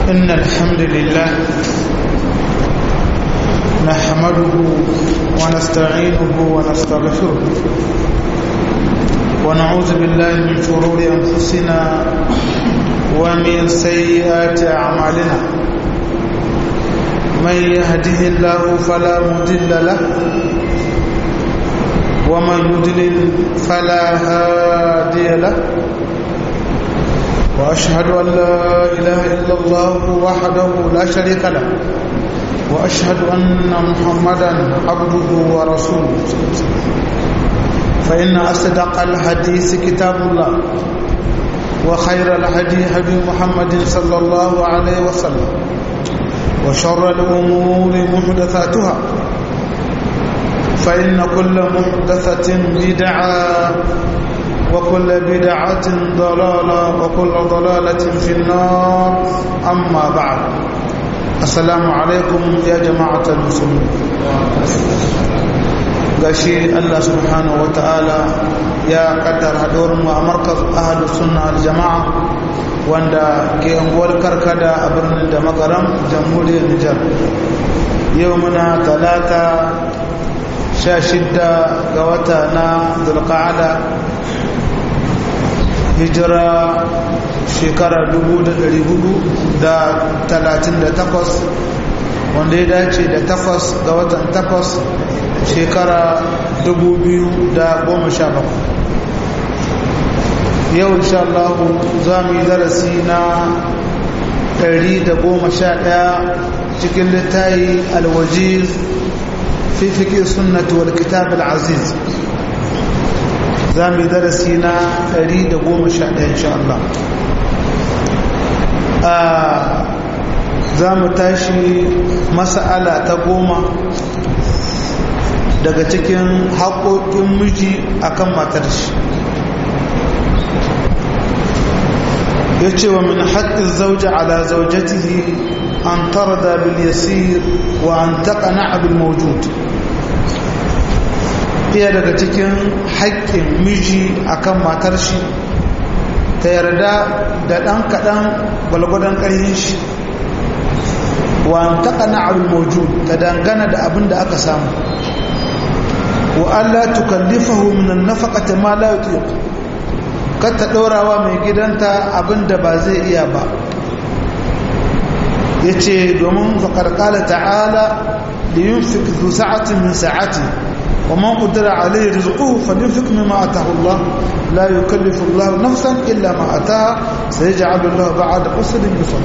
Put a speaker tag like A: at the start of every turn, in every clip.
A: إن الحمد لله نحمده ونستعينه ونستغفره ونعوذ بالله من شرور أنفسنا ومن سيئات أعمالنا من يهده الله فلا مضل له ومن يضلل فلا هادي له وأشهد أن لا إله إلا الله وحده لا شريك له وأشهد أن محمدا عبده ورسوله فإن أصدق الحديث كتاب الله وخير الهدي هدي محمد صلى الله عليه وسلم وشر الأمور محدثاتها فإن كل محدثة بدعة وكل بدعة ضلالة وكل ضلالة في النار أما بعد السلام عليكم يا جماعة المسلمين gashi Allah subhanahu wa ta'ala ya kaddara haɗuwarmu a markaz ahalus sunna al-jama'a wanda ke unguwar karkada a birnin da magaram jamhuriyar Nijar yau muna talata sha shidda ga wata na zulqa'ada hijira shekara 438 wanda ya dace da takwas ga watan takwas shekara 2017 yau insha Allah za mu yi darasi na 111 cikin littayi alwajiz fi fiƙi sunnatu wal kitab al-aziz za mu yi darasi na 111 insha Allah za mu tashi mas'ala ta goma daga cikin haƙoƙin miji akan matar shi ya ce wa min haƙƙin zauja ala zaujatihi an tarda bil yasir wa an taqana bil mawjud iya daga cikin haƙƙin miji akan matar shi ta yarda da ɗan kaɗan gwalgwadon ƙarfin shi wa an taqana bil mawjud ta dangana da abin da aka samu wa Allah tukallifahu min an-nafaqati ma la yutiq kar ta ɗorawa mai gidanta abinda ba zai iya ba yace domin faqad qala ta'ala li yunfiq dhu sa'atin min sa'ati wa man qadara alayhi rizquhu falyunfiq mimma ataahu Allah la yukallifu Allah nafsan illa ma ataaha sayaj'alu Allah ba'da usrin yusra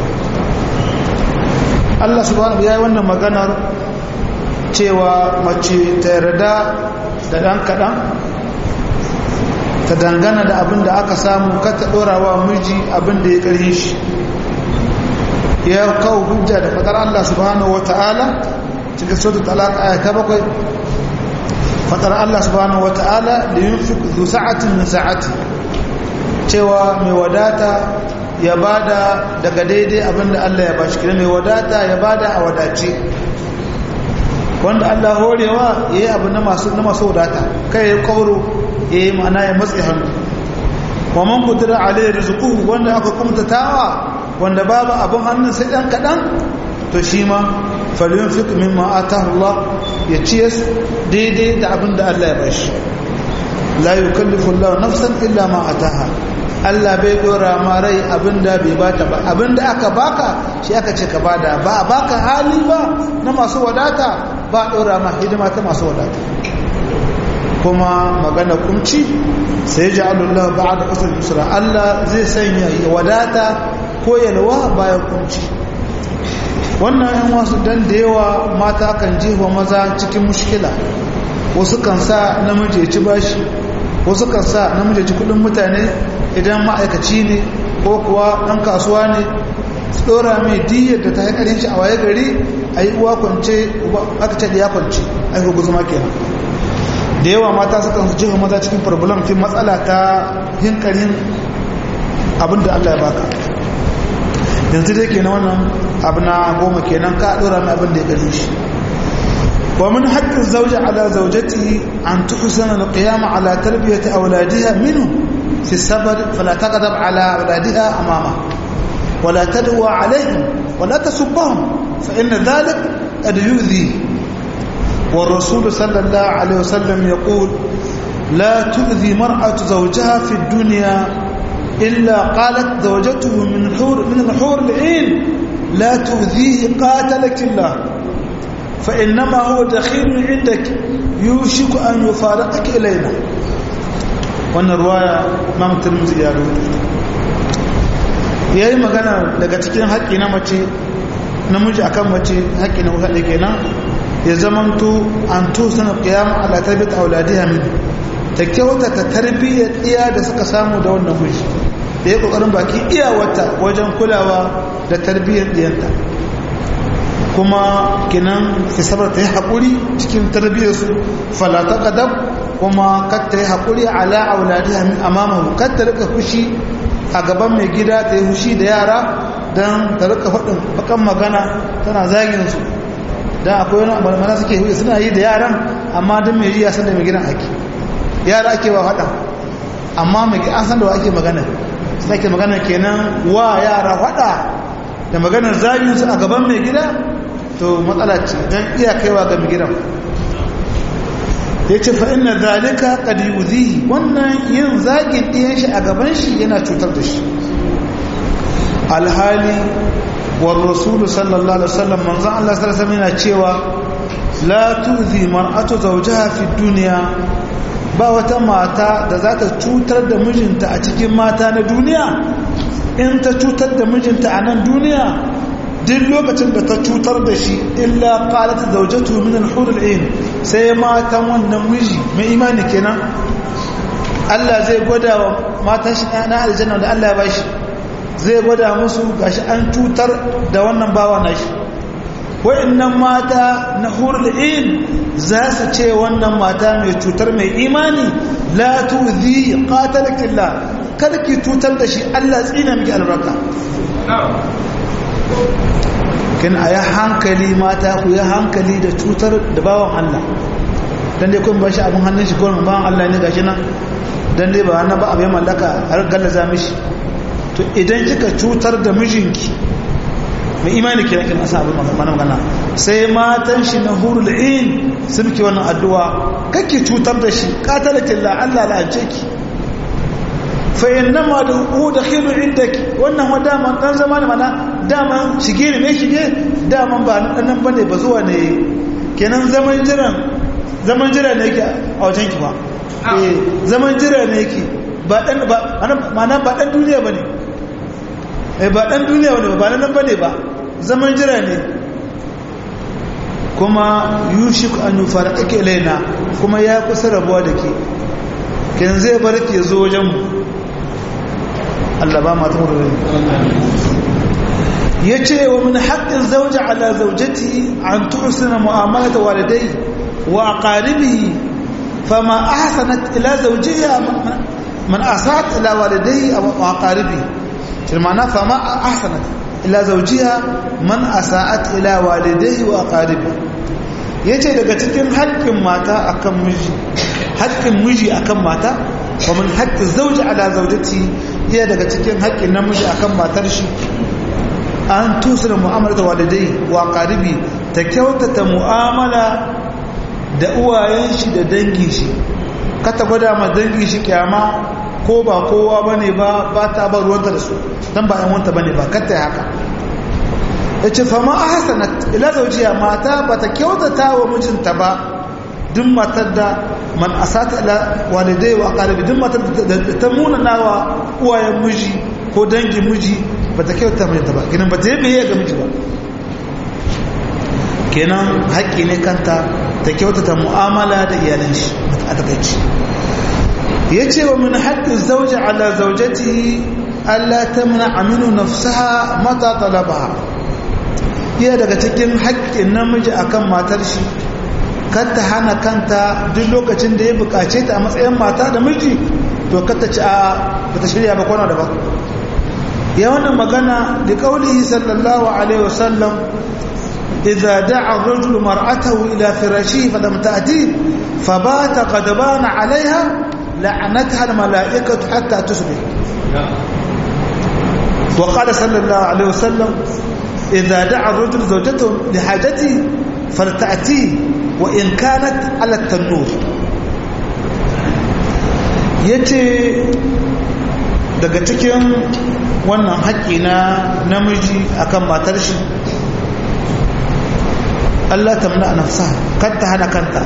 A: Allah subhanahu wa ta'ala wannan maganar cewa mace ta yarda da ɗan kaɗan ta dangana da abin da aka samu kata ɗorawa miji abin da ya ƙarfi shi ya kawo hujja da faɗar Allah subhanahu wa ta'ala cikin sautu talaka aya ta bakwai faɗar Allah subhanahu wa ta'ala da yin fi zu sa'atin min sa'ati cewa mai wadata ya bada daga daidai abin da Allah ya bashi kira mai wadata ya bada a wadace wanda Allah horewa ya yi abu na masu wadata kai ya kauro ya yi mana ya matsi hannu wa man kudura alayhi rizquhu wanda aka kumta tawa wanda babu abin hannun sai dan kadan to shi ma falyunfiq mimma atahu Allah ya ciye daidai da abin da Allah ya bashi la yukallifu Allah nafsan illa ma ataha Allah bai dora ma rai abinda bai bata ba abinda aka baka shi aka ce ka bada ba a baka hali ba na masu wadata ba dora ma hidima ta masu wadata kuma magana kumci sai ji Allah ba'da usr yusra Allah zai sanya wadata ko yalwa bayan kumci wannan yan wasu dan da yawa mata kan jefa maza cikin mushkila wasu kan sa namiji ya ci bashi wasu kan sa namiji ya ci kudin mutane idan ma'aikaci ne ko kuwa ɗan kasuwa ne su ɗora mai diyar da ta haikarin shi a waye gari a yi uwa kwance aka ce da ya kwance a yi guzuma kenan da yawa mata su kan jefa maza cikin problem fi matsala ta hinkarin abin da allah ya baka yanzu dai kenan wannan abu na goma kenan ka ɗora mai abin da ya gani shi ومن حق الزوجة على زوجته أن تحسن القيام على تربية أولادها منه في السفر فلا تغضب على أولادها أمامه ولا تدعو عليهم ولا تسبهم فإن ذلك قد يؤذي والرسول صلى الله عليه وسلم يقول لا تؤذي مرأة زوجها في الدنيا إلا قالت زوجته من حور من الحور العين لا تؤذيه قاتلك الله فإنما هو دخيل عندك يوشك أن يفارقك إلينا وأن الرواية ما مترمز يا ya yi magana daga cikin haƙƙi na mace namiji akan mace haƙƙi na wuhaɗe kenan ya zamanto an to sana ƙiyama ala tarbiyyar auladiya min ta kyauta ta tarbiyyar iya da suka samu da wannan miji da ya ƙoƙarin baki iyawarta wajen kulawa da tarbiyyar ɗiyanta kuma kinan fisabar ta yi haƙuri cikin tarbiyyarsu falata ƙadab kuma kar ta yi haƙuri ala auladiya min amamahu kar ta rika fushi a gaban mai gida ta yi hushi da yara don ta rika faɗin bakan magana tana zagin su don akwai wani amalmana suke huye suna yi da yaran amma don mai riya san da mai gidan ake yara ake wa faɗa amma mai an san da wa ake magana suna ke magana kenan wa yara faɗa da maganar zagin su a gaban mai gida to matsala ce don iya kaiwa ga mai gidan ya ce fa'in na zalika ƙadi wannan yin zagin ɗiyan shi a gaban shi yana cutar da shi alhali wa rasulu sallallahu alaihi wasallam manzan Allah sallallahu alaihi yana cewa la tuzi mar'atu zawjaha fi duniya ba wata mata da za ta cutar da mijinta a cikin mata na duniya in ta cutar da mijinta a nan duniya duk lokacin da ta cutar da shi illa qalat zawjatu min al-hur al-ain sai matan wannan miji mai imani kenan Allah zai gwada wa matan shi na aljanna da Allah ya bashi zai gwada musu gashi an cutar da wannan bawa nashi wa'annan mata na hur al-ain za su ce wannan mata mai cutar mai imani la tuzi qatalakillah kada ki cutar da shi Allah tsina miki albarka kin a yi hankali mata ku yi hankali da cutar da bawan Allah don dai kun bashi abin hannun shi kawai bawan Allah ne gashi nan don dai ba na ba abin mallaka har gallaza mishi to idan kika cutar da mijinki mai imani kira kin asa abin mana magana sai matan shi na hurul in sun ki wannan addu'a kake cutar da shi qatalakin la Allah la'ance ki fa innama da hu dakhilu indaki wannan wa dama dan zamani mana dama shige ne me shige dama ba nan bane ba zuwa ne kenan zaman jiran zaman jira ne yake a wajen ki ba eh zaman jira ne yake ba dan ba mana ba dan duniya bane eh ba dan duniya bane ba nan bane ba zaman jira ne kuma yushik an yufarqaka ilaina kuma ya kusa rabuwa da ke kenan zai bar ke zo wajen mu Allah ba ma tumuru ya ce wa min haƙƙin zauja ala zaujati an tuhsina mu'amalata walidai wa aqaribihi fama ahsanat ila zawjiha man asat ila walidai wa aqaribihi shi ma'ana fama ahsanat ila zawjiha man asa'at ila walidai wa aqaribihi yace daga cikin haƙƙin mata akan miji haƙƙin miji akan mata wa min haƙƙin zauja ala zaujati iya daga cikin haƙƙin namiji akan matar shi an tusura mu'amala da walidai wa qaribi ta kyautata mu'amala da uwayen shi da dangin shi kata gwada ma dangin shi kyama ko ba kowa bane ba ba ta bar ruwanta da su dan ba yan wanta bane ba kata haka yace fa ma ahsanat ila zawjiya mata bata kyautata wa mijinta ba duk matar da man asata ila walidai wa qaribi duk matar da ta muna nawa uwayen miji ko dangin miji bata kyauta mai ta ba kenan bata yi biye ga miji ba kenan haƙƙi ne kanta ta kyautata mu'amala da iyalan shi a takaici yace wa min haqqi zawji ala zawjatihi alla tamna aminu nafsaha mata talabaha iya daga cikin haƙƙin namiji akan matar shi kar ta hana kanta duk lokacin da ya bukace ta a matsayin mata da miji to kar ta ci a bata shirya ba kwana da ba ya wannan magana da kaulihi sallallahu alaihi wasallam idza da'a ar-rajulu mar'atahu ila firashihi falam ta'ti fabata qadbana 'alayha la'anatha al-mala'ikatu hatta tusbih wa qala sallallahu alaihi wasallam idza da'a ar-rajul zawjatahu li hajati falta'ti wa in kanat ala at-tanur yace daga cikin wannan haƙƙi na namiji akan matar shi Allah ta muna nafsa kanta hana kanta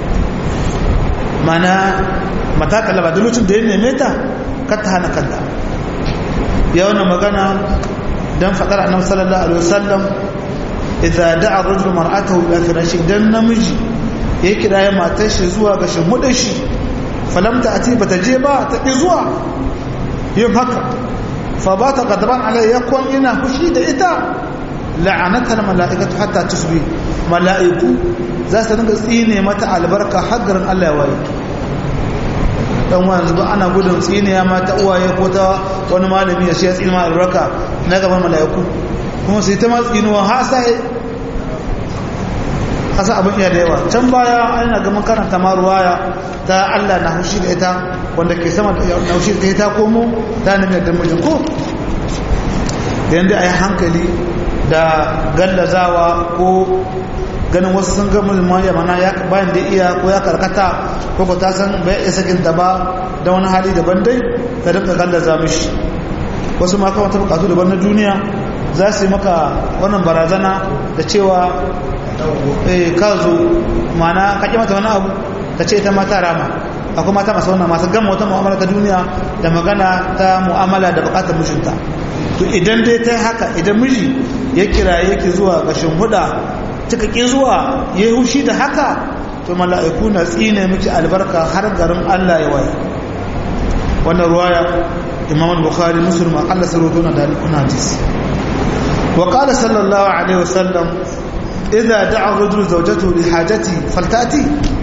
A: mana mata kalaba da lokacin da ya neme ta kanta hana kanta ya wannan magana dan fadar annabi sallallahu alaihi wasallam idza da'a rajul mar'atahu ila firashi dan namiji ya kira ya matar shi zuwa ga shimudin shi falam ta ati bata je ba ta ki zuwa yin haka fa ba ta gadaban alai ya kwan ina fushi da ita la'anatar mala'ikatu hatta tusbi mala'iku za su dinga tsine mata albarka haggarin Allah ya waye dan wani zuba ana gudun tsiniya mata uwaye ko ta wani malami ya siya tsini ma albarka na gaban mala'iku kuma su yi ta matsinuwa ha sai kasa abin iya da yawa can baya ana ga makaranta ma ruwaya ta Allah na hushi da ita wanda ke sama da na hushi da ita komo ta nemi da mijin ko da yanda a yi hankali da gallazawa ko ganin wasu sun ga mulman ya mana bayan da iya ko ya karkata ko ko ta san bai iya sakin ta ba da wani hali daban dai ta dinka gallaza mishi wasu ma kawai ta bukatu daban na duniya za su yi maka wannan barazana da cewa ka zo mana ka ƙi mata wani abu ta ce ta mata rama akwai mata masu wannan masu gama wata mu'amala ta duniya da magana ta mu'amala da bukatar mijinta to idan dai ta haka idan miji ya kira yake zuwa gashin huda cika ƙi zuwa ya yi hushi da haka to mala'iku na tsine miki albarka har garin Allah ya waye wannan ruwaya imam al-bukhari muslim akalla sarwato na da kuna hadisi wa qala sallallahu alaihi wasallam idza da'a rajulu zawjatahu li hajati faltati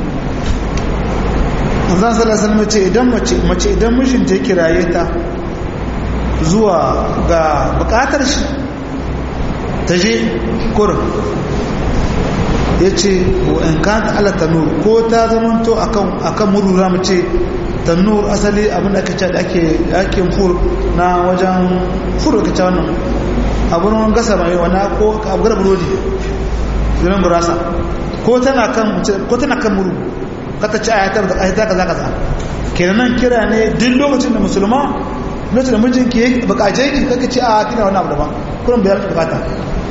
A: manzon sallallahu alaihi wasallam ce idan mace mace idan mijin ta kiraye ta zuwa ga bukatar shi ta je kurin ya ce in kan ala tanur ko ta zamanto akan murura mu ce tanur asali abin da ake ce da ake fur na wajen fur da kace wannan abin wani gasa mai wani ko abugar burodi zirin burasa ko tana kan ko tana kan muru kata ci ayatar da ayatar kaza kaza kenan kira ne duk lokacin da musulma lokacin da mijinki ya bukace ki kaka ce a kina wani abu daban kullum bayar bukata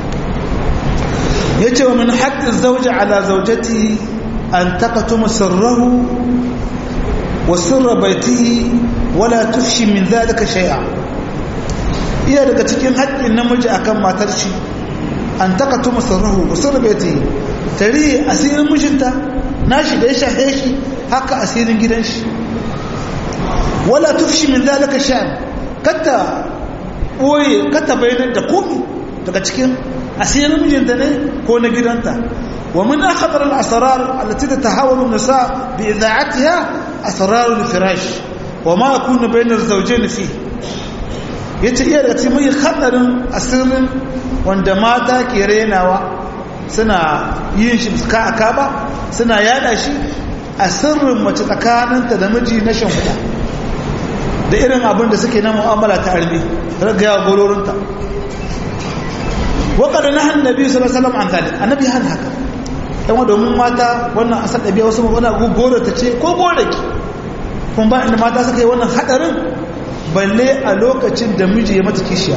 A: ya ce wa min haƙƙin zauji ala zaujati an takatuma sirrahu wa sirra baitihi wala tufshi min zalika shay'a iya daga cikin haƙƙin namiji akan matar shi an takatuma sirrahu wa sirra baitihi tari asirin mijinta nashi da ya shafe shi haka asirin gidan shi wala tufshi min zalika shay'a kata boye kata bayanar da komi daga cikin asirin mijinta ne ko na gidanta wa min akhbar al asrar allati tatahawalu an-nisa bi ida'atiha asrar al-firash wa ma yakunu bayna az-zawjayn fi yace iya da cikin mai khatarin asirin wanda mata ke renawa suna yin shi suka aka ba suna yada shi a sirrin mace tsakaninta da miji na shan huda da irin abin da suke na mu'amala ta arbi ragayawa gororinta waƙar na hannun nabi sallallahu alaihi wasallam an zalik annabi han haka yan domin mata wannan asal ɗabi'a wasu magana gore ta ce ko gore ki kun ba inda mata suka yi wannan haɗarin balle a lokacin da miji ya mata kishiya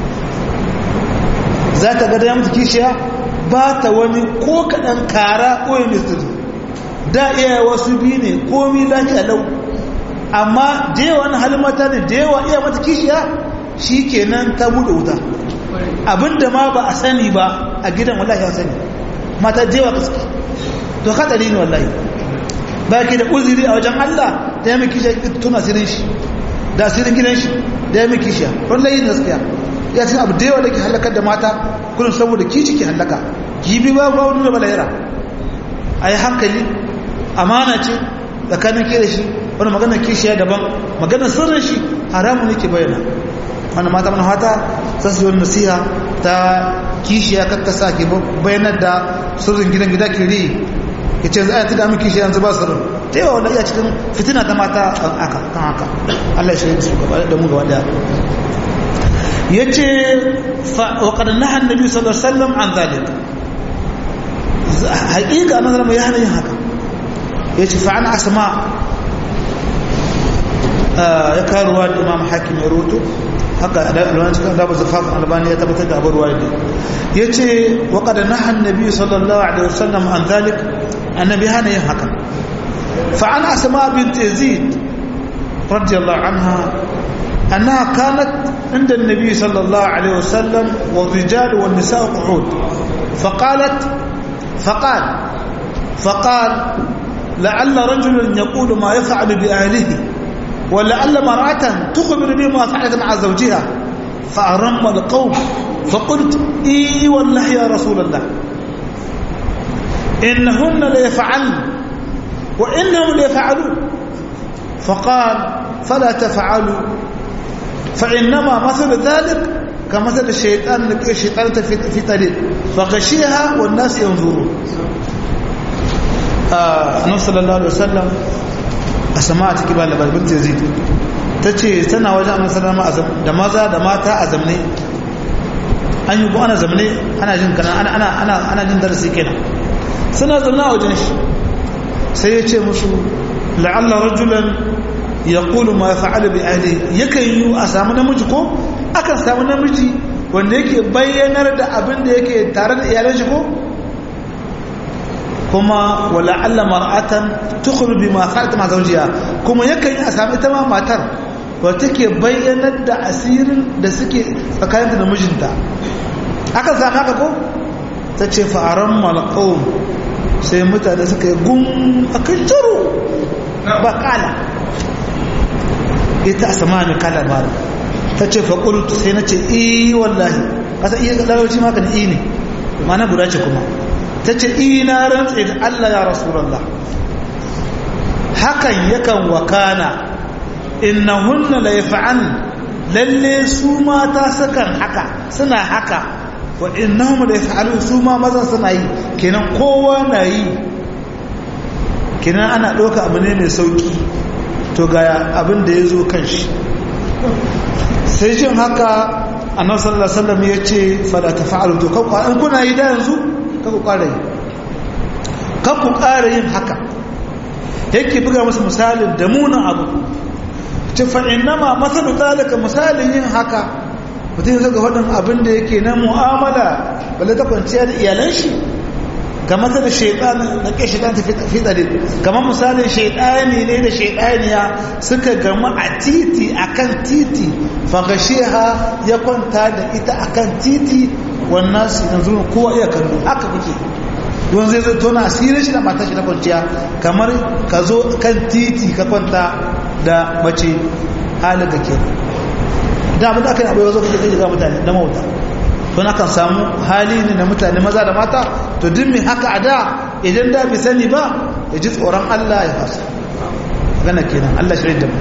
A: za ta gada ya mata kishiya ba ta wani ko kaɗan kara ko ya mistiri da iya wasu biyu ne komi lafiya lau amma da yawa na halin mata ne da yawa iya mata kishiya shi kenan ta buɗe wuta abinda ma ba a sani ba a gidan wallahi ya sani mata jewa kaski to hadari ne wallahi ba ki da uzuri a wajen Allah da ya miki shi tuna sirin shi da sirin gidan shi da ya miki shi wallahi gaskiya ya ce abu da yawa da ke halakar da mata kullum saboda kici ke halaka gibi ba ba wani da balayira a yi hankali amana ce tsakanin ke da shi wani maganar kishiya daban maganar sirrin shi haramun ne ke bayyana wanda mata mana fata za su yi nasiha ta kishiya kakka sa ke bayanar da sirrin gidan gida ke ri ya ce za a yi damin kishiya yanzu ba sirrin ta yawa wanda iya cikin fitina ta mata kan haka Allah ya shirya da su gaba da mu gaba daya yace fa wa qad naha annabi sallallahu alaihi wasallam an zalik haqiqa annabi sallallahu ya hana yin haka yace fa an asma ya karuwa da imam hakim ya roto haka da alwani cikin da zafaf albani ya tabbatar da abubuwa da yace wa qad naha annabi sallallahu alaihi wasallam an zalik annabi hana yin haka fa an asma bint yazid radiyallahu anha أنها كانت عند النبي صلى الله عليه وسلم والرجال والنساء قعود فقالت فقال فقال لعل رجلا يقول ما يفعل بأهله ولعل مرأة تخبر بما فعلت مع زوجها فأرم القوم فقلت إي والله يا رسول الله إنهن ليفعلن وإنهم ليفعلون فقال فلا تفعلوا فإنما مثل ذلك كمثل الشيطان لقي الشيطان في طريق فغشيها والناس ينظرون النبي صلى الله عليه وسلم أسماء تكبر لبال بنت يزيد tace tana wajen annabi sallallahu da maza da mata a zamne an yi ko ana zamne ana jin kana ana ana ana ana jin darasi kenan suna zamna a wajen shi sai ya ce musu la'alla rajulan ya kulu ma fa'ala bi ahli yakan yi a samu namiji ko akan samu namiji wanda yake bayyanar da abin da yake tare da iyalan shi ko kuma wala alla mar'atan tukhru bima fa'alat ma zawjiha kuma yakan yi a samu ita ma matar wanda take bayyanar da asirin da suke tsakaninta da mijinta akan samu haka ko ta ce fa'aran malqawm sai mutane suka yi gum akan jaro ba kala ita a sama mai kala ba ta ce faƙulutu sai na ce iya wallahi ƙasa iya larauci maka na iya ne mana guda ce kuma ta ce iya na rantse da Allah ya rasulallah hakan yakan wakana inna hunna la yaf'al lalle su mata sukan haka suna haka wa innahum la yaf'alun su ma maza suna yi kenan kowa na yi kenan ana ɗauka abu ne mai sauki to ga abin da ya zo kan shi sai jin haka annabi sallallahu alaihi wasallam ya ce fala tafa'alu to kan an kuna yi da yanzu ka ku ƙara yi kan ku ƙara yin haka yake buga musu misalin da munin abu ce fa innama masalu zalika misalin yin haka mutum zai ga waɗin abin da yake na mu'amala balle ta kwanciya da iyalan shi kamar da shaitan na ke shaitan ta fitare kamar misalin shaitani ne da shaitaniya suka gama a titi akan titi fagasheha ya kwanta da ita akan titi wannan su yanzu kowa iya kallo haka kuke don zai zai tona asirin shi da mata shi na kwanciya kamar ka zo kan titi ka kwanta da mace halin da ke da abin da aka yi abu ya zo kuke zai ga mutane da mawuta don akan samu hali ne na mutane maza da mata to duk mai haka a da idan da bai sani ba ya ji tsoron Allah ya fasa gana kenan Allah shirin da mu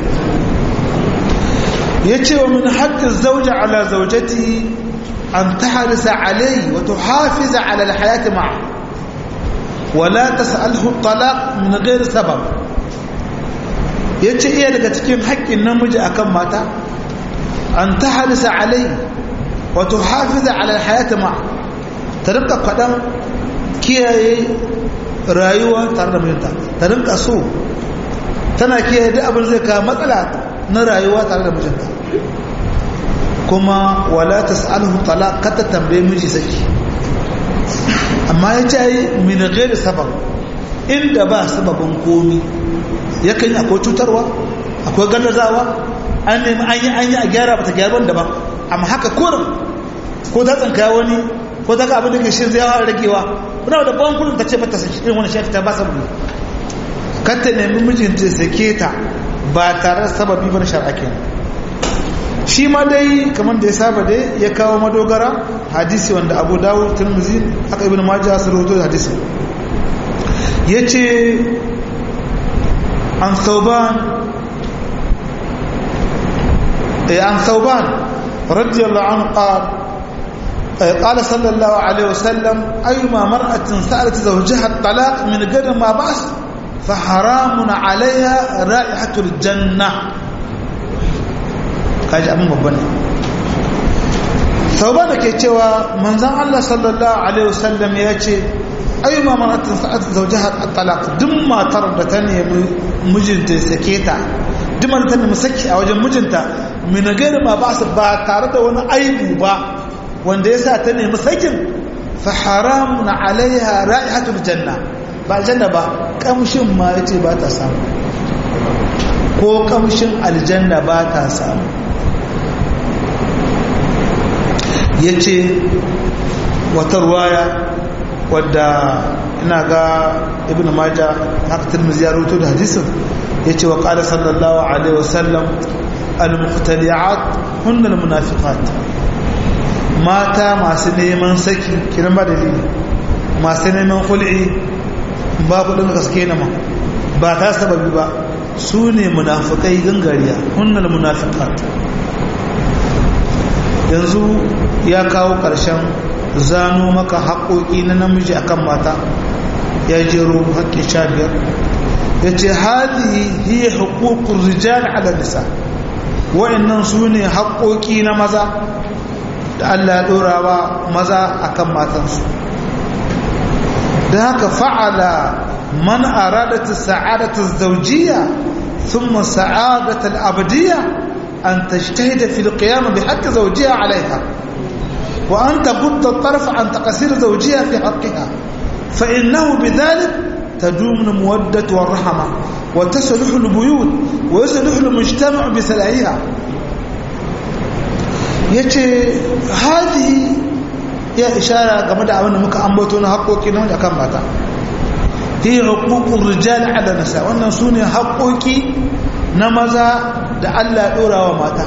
A: ya ce wa min haƙƙin zauja ala zaujati an ta harisa alai wa tuhafiza ala alhayati ma'a wala tas'alhu talaq min ghairi sabab yace iya daga cikin haƙƙin namiji akan mata an ta harisa alai wato hafiza ala hayata ma ta rinka kwaɗan kiyaye rayuwa tare da mijinta ta rinka so tana kiyaye duk abin zai kawo matsala na rayuwa tare da mijinta kuma wala tas'alhu talaq kata tambaye miji saki amma ya ce min ghairi sabab inda ba sababin komi yakan yi akwai cutarwa akwai gallazawa an nemi an yi an yi a gyara ba ta gyara wanda ba amma haka kurin ko ta tsanka wani ko ta ga abin da ke shi zai hawa ragewa kuna da ban kudin ta ce mata saki irin wani shafi ta ba sababi kan ta nemi mijinta ya sake ta ba tare da sababi ba na shar'a kenan shi ma dai kamar da ya saba dai ya kawo madogara hadisi wanda abu dawo turmuzi aka ibn majah su rahoto da hadisi ya ce an sauban عن ثوبان رضي الله عنه قال قال صلى الله عليه وسلم أيما مرأة سألت زوجها الطلاق من غير ما بأس فحرام عليها رائحة الجنة kaji abin babban tauba da ke cewa manzan Allah sallallahu alaihi wasallam ya ce ayyuma maratin sa'at zawjaha at-talaq duk matar da ta nemi mijinta ya sake ta duk matar ta nemi saki a wajen mijinta min gairi ma ba su ba tare da wani aibu ba wanda yasa ta nemi sakin fa haramun alaiha ra'ihatul janna ba aljanna ba kamshin ma yace ba ta samu ko kamshin aljanna ba ta samu yace wata ruwaya wadda ina ga ibn maja haka tirmidhi ya rawaito da hadisin yace wa qala sallallahu alaihi wasallam al-muqtali'at hunna al-munafiqat mata masu neman saki kiran ba dalili masu neman hul'i ba kudin gaske na ma ba ta sababi ba su ne munafikai gangariya hunna al-munafiqat yanzu ya kawo ƙarshen zano maka haƙoƙi na namiji akan mata ya jero haƙƙi sha biyar ya ce hadi hiya hukukun rijal ala nisa wa'annan su ne haƙoƙi na maza da Allah ya ɗora wa maza akan matansu da haka fa'ala man aradata sa'adata zawjiyya thumma sa'adata al-abdiyya an tajtahida fil qiyam bi haqqi zawjiha 'alayha وأن تغض الطرف عن تقصير زوجها في حقها فإنه بذلك تدوم المودة والرحمة وتصلح البيوت ويصلح المجتمع بسلعها yace hadi ya ishara game da abin da muka ambato na haƙoƙi na wanda kan mata hi huququr rijal ala nisa wannan sune haƙoƙi na maza da Allah ya dora wa mata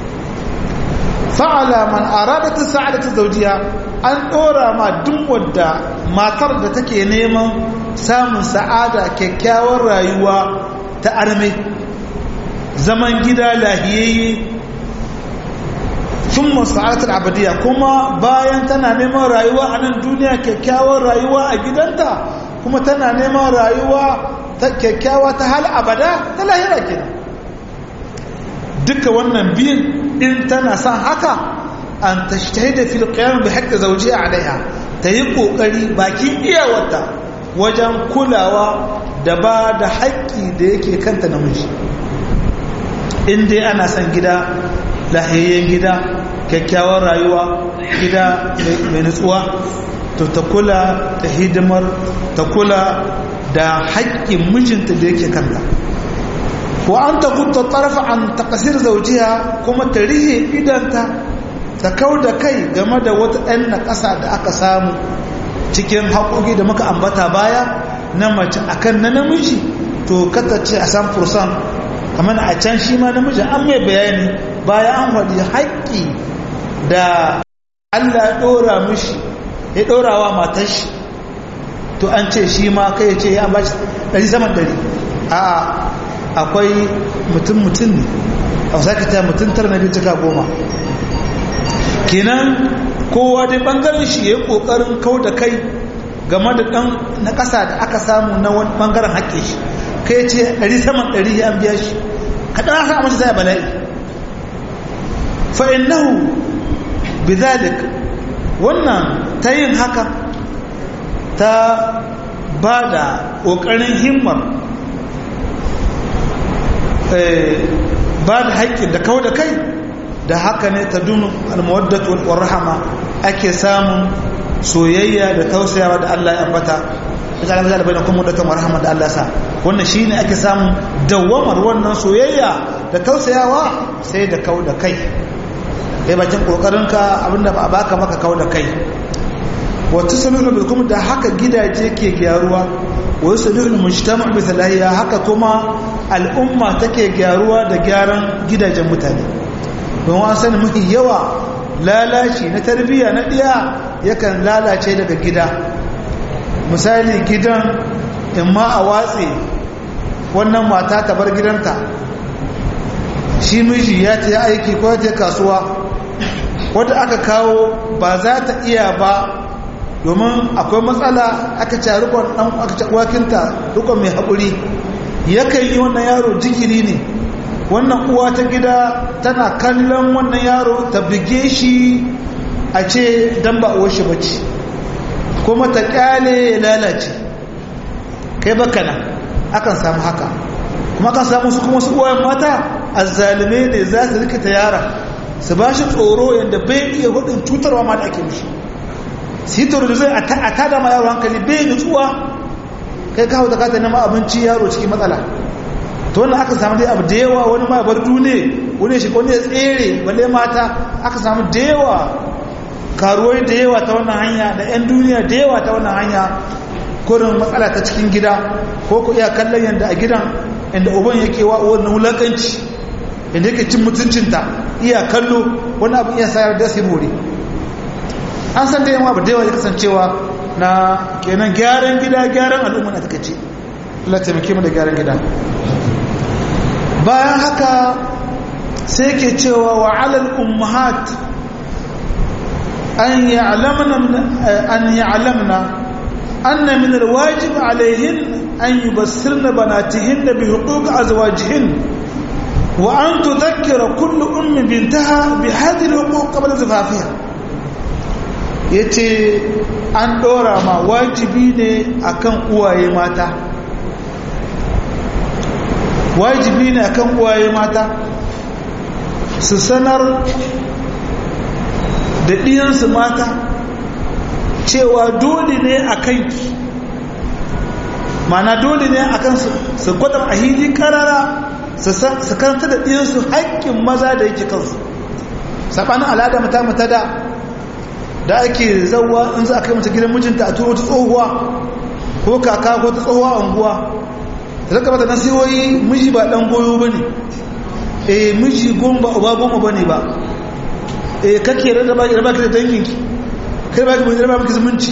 A: fa'ala man aradata sa'adata zawjiha an dora ma duk wadda matar da take neman samun sa'ada kyakkyawar rayuwa ta arme zaman gida lahiyayye thumma sa'adatul abadiyya kuma bayan tana neman rayuwa a nan duniya kyakkyawar rayuwa a gidanta kuma tana neman rayuwa ta kyakkyawa ta hal abada ta lahira kenan duka wannan biyun in tana son haka an tashtahida fil qiyam bi haqqi zawjiha alaiha ta yi kokari bakin iyawarta wajen kulawa da ba da haƙƙi da yake kanta namiji in dai ana son gida lahiyayyen gida kyakkyawar rayuwa gida mai nutsuwa to ta kula da hidimar ta kula da haƙƙin mijinta da yake kanta wa an ta gutta tsarfa an takasir zaujiya kuma ta rihe idanta ta kau da kai game da wata ɗan na ƙasa da aka samu cikin haƙoƙi da muka ambata baya na mace akan na namiji to kata ce a san fursan kamar a can shi ma namiji an mai bayani baya an faɗi haƙƙi da Allah ya ɗora mishi ya ɗora wa matar shi to an ce shi ma kai ce ya ba shi ɗari saman ɗari a'a akwai mutum-mutum ne a wasakita mutum tara na biyu cika goma kenan kowa dai bangaren shi ya yi kokarin kau da kai game da dan na kasa da aka samu na wani bangaren haƙƙe shi kai ce ɗari saman ɗari ya biya shi kaɗan aka amince zai bala'i fa'innahu bizalik wannan ta yin haka ta ba da ƙoƙarin himmar ba da haƙƙin da kawo da kai da haka ne ta dunu almawaddatu wal rahama ake samun soyayya da tausayawa da Allah ya ambata da Allah ya bayyana kuma da rahama da Allah sa wannan shine ake samun dawamar wannan soyayya da tausayawa sai da kawo da kai kai bakin kokarinka abinda ba a baka maka kawo da kai wa tusalihu bikum da haka gidaje ke gyaruwa wa yusalihu mujtama' bi salahiya haka kuma al'umma take gyaruwa da gyaran gidajen mutane don an sani mafi yawa lalaci na tarbiyya na ɗiya yakan lalace daga gida misali gidan in ma a watse wannan mata ta bar gidanta shi miji ya ta aiki ko ta kasuwa wadda aka kawo ba za ta iya ba domin akwai matsala aka ce rukon ɗan aka ce wakinta rukon mai haƙuri yakan yi wannan yaro jikiri ne wannan uwa ta gida tana kallon wannan yaro ta bige shi a ce dan ba uwar shi bace kuma ta kyale ya lalace kai baka nan akan samu haka kuma kan samu su kuma su uwayen mata azzalume ne za su rikita yara su ba shi tsoro yadda bai iya hudun cutarwa ma da ake mishi su yi da zai a tada ma yaro hankali bai nutsuwa kai kawo da kata nema abinci yaro cikin matsala to wannan aka samu dai abu da yawa wani ma bar dune wani shi wani ya tsere balle mata aka samu da yawa karuwai da yawa ta wannan hanya da 'yan duniya da yawa ta wannan hanya kurin matsala ta cikin gida ko ku iya kallon yadda a gidan inda uban yake wa wannan wulakanci inda yake cin mutuncinta iya kallo wani abu iya sayar da sai more an san da yawa ba da yawa ya kasancewa na kenan gyaran gida gyaran al'umma na takaice Allah taimake mu da gyaran gida bayan haka sai ke cewa wa alal ummahat an ya'lamna an ya'lamna anna min alwajib alayhin an yubassirna banatihin bi huquq azwajihin wa an tudhakkira kullu ummi bintaha bi hadhihi alhuquq qabla zifafiha yace an dora ma wajibi ne akan uwaye mata wajibi ne akan uwaye mata su sanar da ɗiyansu mata cewa dole ne a kanki mana dole ne a kansu su gwada a hili karara su karanta da ɗiyansu haƙƙin maza da yake kansu saɓanin al'ada mata mata da da ake zauwa in za a kai mata gidan mijinta a turo ta tsohuwa ko kaka ko ta tsohuwa a unguwa zaka mata nasihoyi miji ba dan goyo bane eh miji goma ba uba goma bane ba eh kake rada ba raba ki da danginki kai ba ki raba miki zumunci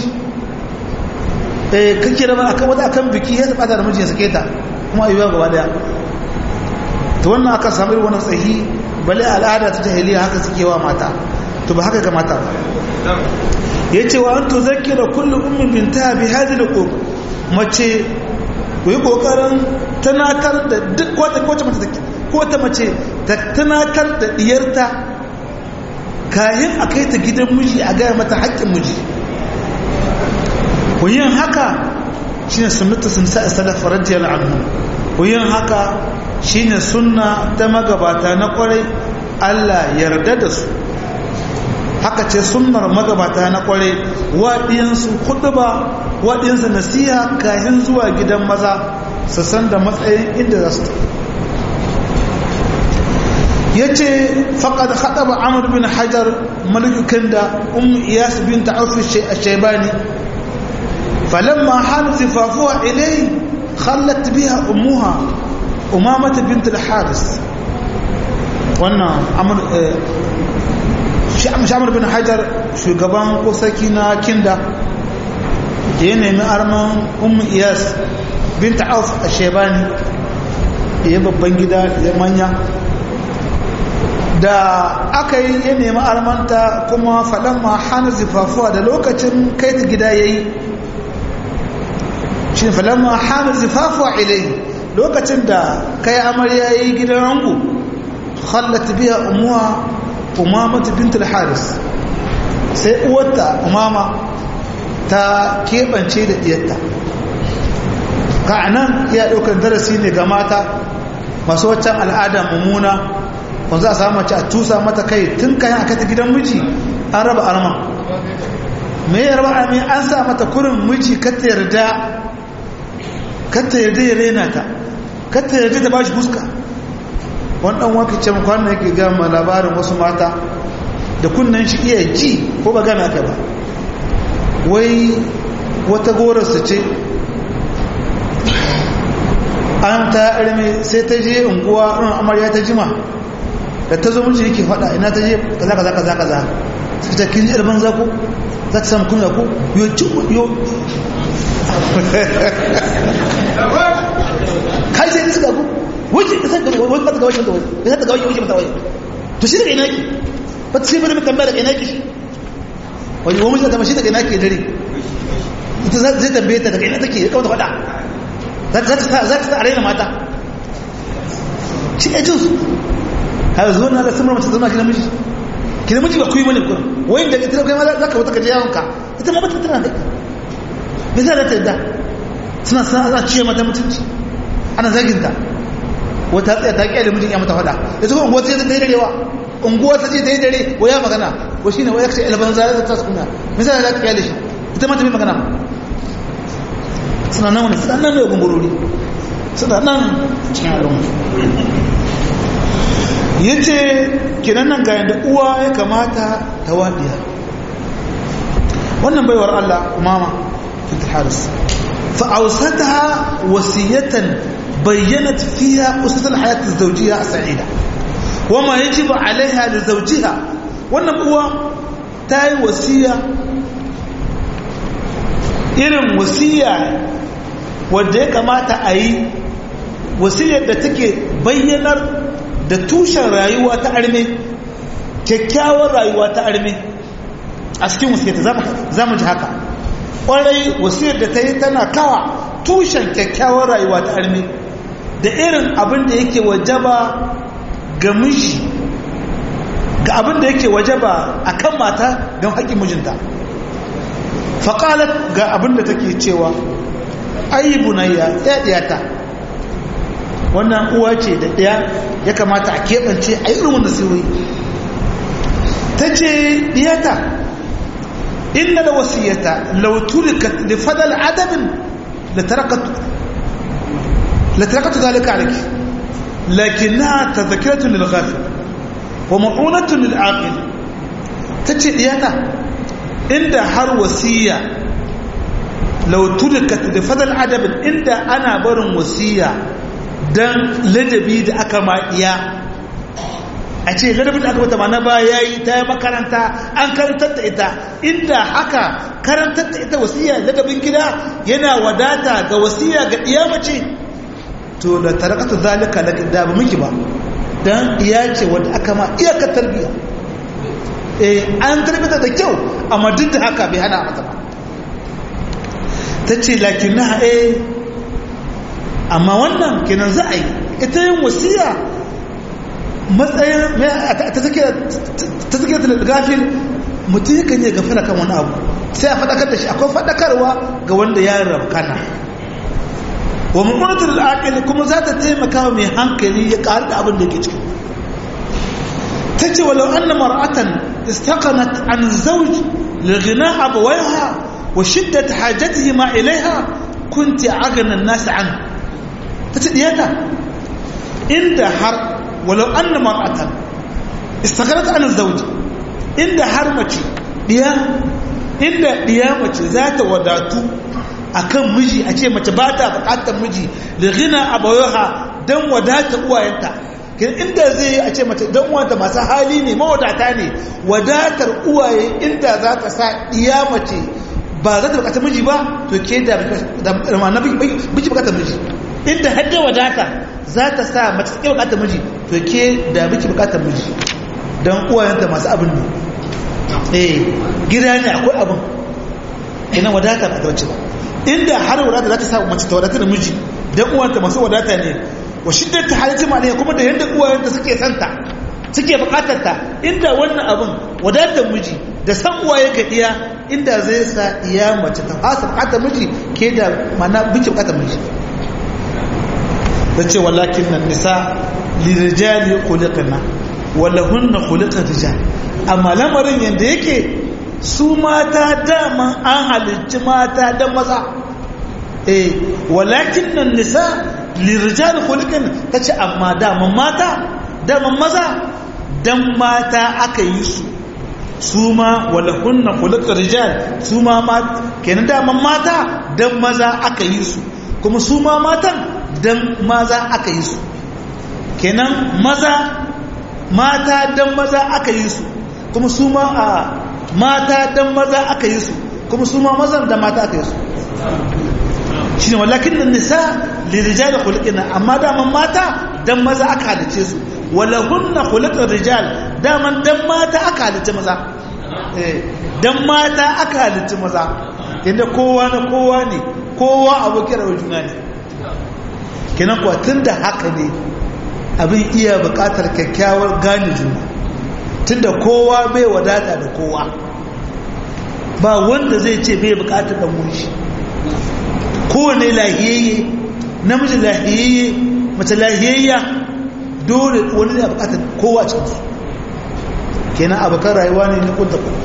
A: eh kake raba akan wata akan biki ya tsada da miji ya sake ta kuma ayyuka gaba daya to wannan aka samu irin wannan tsahi bale al'ada ta jahiliya haka suke wa mata to ba haka ga mata yace wa antu zakkira kullu ummin binta bi hadhihi al mace ku yi ƙoƙarin tunatar da duk wata kowace mace take ko ta mace ta tunatar da diyarta kayan a kai ta gidan miji a gaya mata haƙƙin miji ku yin haka shi ne sunnata sun sa salaf radiyal anhu ku yin haka shi ne sunna ta magabata na ƙwarai Allah yarda da su haka ce sunnar magabata na ƙwarai waɗiyansu kuɗu ba waɗinsa nasiha kayan zuwa gidan maza su san da matsayin inda za su ta ya ce faƙad haɗa ba amur bin hajar malikukan da um iyas bin ta'afi a shaibani falamma hannu zifafuwa ilai khallat biya umuha umamata bint al-haris wannan shamar bin hajar shugaban ko sarki na kinda ya nemi arman umu iyas binta auf a shebani ya babban gida ya manya da aka yi ya nemi armanta kuma faɗan ma hana zifafuwa da lokacin kai ta gida ya yi shi faɗan ma hana zifafuwa ilai lokacin da kai amarya ya yi gidan rangu hallata biya umuwa umamatu bintul haris sai uwarta umama ta keɓance da ɗiyarta ka nan iya ɗaukar darasi ne ga mata masu waccan al'ada mummuna wanzu a samu mace a tusa mata kai tun kayan aka ta gidan miji an raba arman me ya raba arman an sa mata kurin miji kata yarda kata yarda ya rena ta kata yarda ta ba shi fuska wani ɗan wakilcin kwanan yake gama labarin wasu mata da kunnan shi iya ji ko ba gana ka ba wai wata gorarsa ce an ta arme sai ta je unguwa irin amarya ta jima da ta zo miji yake faɗa ina ta je kaza kaza kaza kaza sai ta kin irban zako za ta samu kunya ko yo ci yo kai sai suka ku wuce ka san gaba wani mata ga wajen da wani ya ta ga wajen wuce mata wajen to shi daga ina ki ba ta sai bari mutan daga ina ki wani wani miji da shi daga ina ki dare ita zai tambaye ta daga ina take ya kawo ta faɗa za ta raina mata shi ya jinsu har zuwa na da samar mace zama kina miji kina miji ba kuyi mani kuma wai da ita kai ma za ka wuta ka je yawon ka ita ma bata tana da me za ta yadda suna sa za ciye mata mutunci ana zagin ta wata tsaya ta kyale mijin ya mata fada ita kuma unguwa ta yi darewa unguwa ta ce ta yi dare wa ya magana ko shine wai kace alban zara ta suna me za ta kyale shi ita ma ta bi magana suna nan wani suna nan mai gumburori suna nan cikin al'umma ya ce kinan nan ga yadda uwa ya kamata ta waɗiya wannan baiwar Allah umama fita haris fa'ausata wasiyatan bayyanat fiya usatul hayatul zawjiyya a sa'ida wama yajibu alaiha da zawjiha wannan uwa ta yi wasiya irin wasiya wadda ya kamata a yi wasiyar da take bayyanar da tushen rayuwa ta arme kyakkyawar rayuwa ta arme a cikin wasiyarta za mu ji haka ƙwarai wasiyar da ta yi tana kawa tushen kyakkyawar rayuwa ta arme da irin abin da yake wajaba ga miji ga abin da yake wajaba a kan mata don haƙƙin mijinta faƙalat ga abin da take cewa ayi bunayya ya ɗiyata wannan uwa ce da ɗaya ya kamata a keɓance a irin wanda sirri ta ce ɗiyata inna da wasiyata lautulika da fadal adabin la tarakatu zalika alaki lakinna tadhkiratun lil ghafil wa ma'unatun lil aqil tace ɗiyata inda har wasiya lautulika da fadal adabin inda ana barin wasiya don ladabi da aka maɗiya a ce ladabin da aka mata mana ba ya yi ta yi makaranta an karantar da ita inda haka karantar da ita wasiya ladabin gida yana wadata ga wasiya ga iya mace to da tarakatu zalika da da ba miki ba don iya ce wadda aka ma iyakar tarbiyya eh an tarbiyya da kyau amma duk da haka bai hana mata ba ta ce lakin na eh amma wannan kenan za a yi ita yin wasiya matsayin ta take da gafin mutum yakan yi gafara kan wani abu sai a faɗakar da shi akwai faɗakarwa ga wanda ya rabkana wa mummunatul aqil kuma za ta taimaka mai hankali ya ƙari da abin da yake ciki ta ce walau anna mar'atan istaqanat an zawj li ghina abawaiha wa shiddat hajatihima ilaiha kunti agana an-nas an ta ce diyata inda har walau anna mar'atan istaqanat an zawj inda har mace diya inda diya mace za ta wadatu akan miji a ce mace ba ta bukatar miji da gina abayoha don wadata uwayenta inda zai yi a ce mace don wanta masu hali ne mawadata ne wadatar uwaye inda za ta sa iya mace ba za ta bukatar miji ba to ke da mana biki bukatar miji inda hadda wadata za ta sa mace ta bukatar miji to ke da biki bukatar miji don uwayenta masu abin ne eh gida ne akwai abin ina wadata ba ta wace ba inda har wadata za ta sa mace ta wadata da miji dan uwanta masu wadata ne wa shiddar ta halitta ma ne kuma da yadda uwayenta suke santa suke bukatar ta inda wannan abin wadatar miji da san uwaye ga iya inda zai sa iya mace ta fasa bukatar miji ke da mana biki bukatar miji da ce walakin nan nisa lirijali khuliqna wala hunna khuliqa rijal amma lamarin yanda yake su mata dama an halicci mata da maza eh walakin nan nisa lirijal khuliqan tace amma dama mata dama maza dan mata aka yi su su ma wala kunna khuliqa rijal su ma kenan dama mata dan maza aka yi su kuma su ma matan dan maza aka yi su kenan maza mata dan maza aka yi su kuma su ma a mata dan maza aka yi su kuma su ma mazan da mata aka yi su shi ne wallakin nan nisa lirijal khuluqina amma daman mata dan maza aka halice su wala hunna khuluqar rijal daman dan mata aka halice maza eh dan mata aka halice maza inda kowa na kowa ne kowa abokin rawar juna ne kenan kuwa tunda haka ne abin iya bukatar kyakkyawar gane juna tunda kowa bai wadata da kowa ba wanda zai ce bai bukatar dan wuri shi kowane lahiyayye namiji lahiyayye mace lahiyayya dole wani ne a bukatar kowa cikinsu kenan abokan rayuwa ne na kunta kuma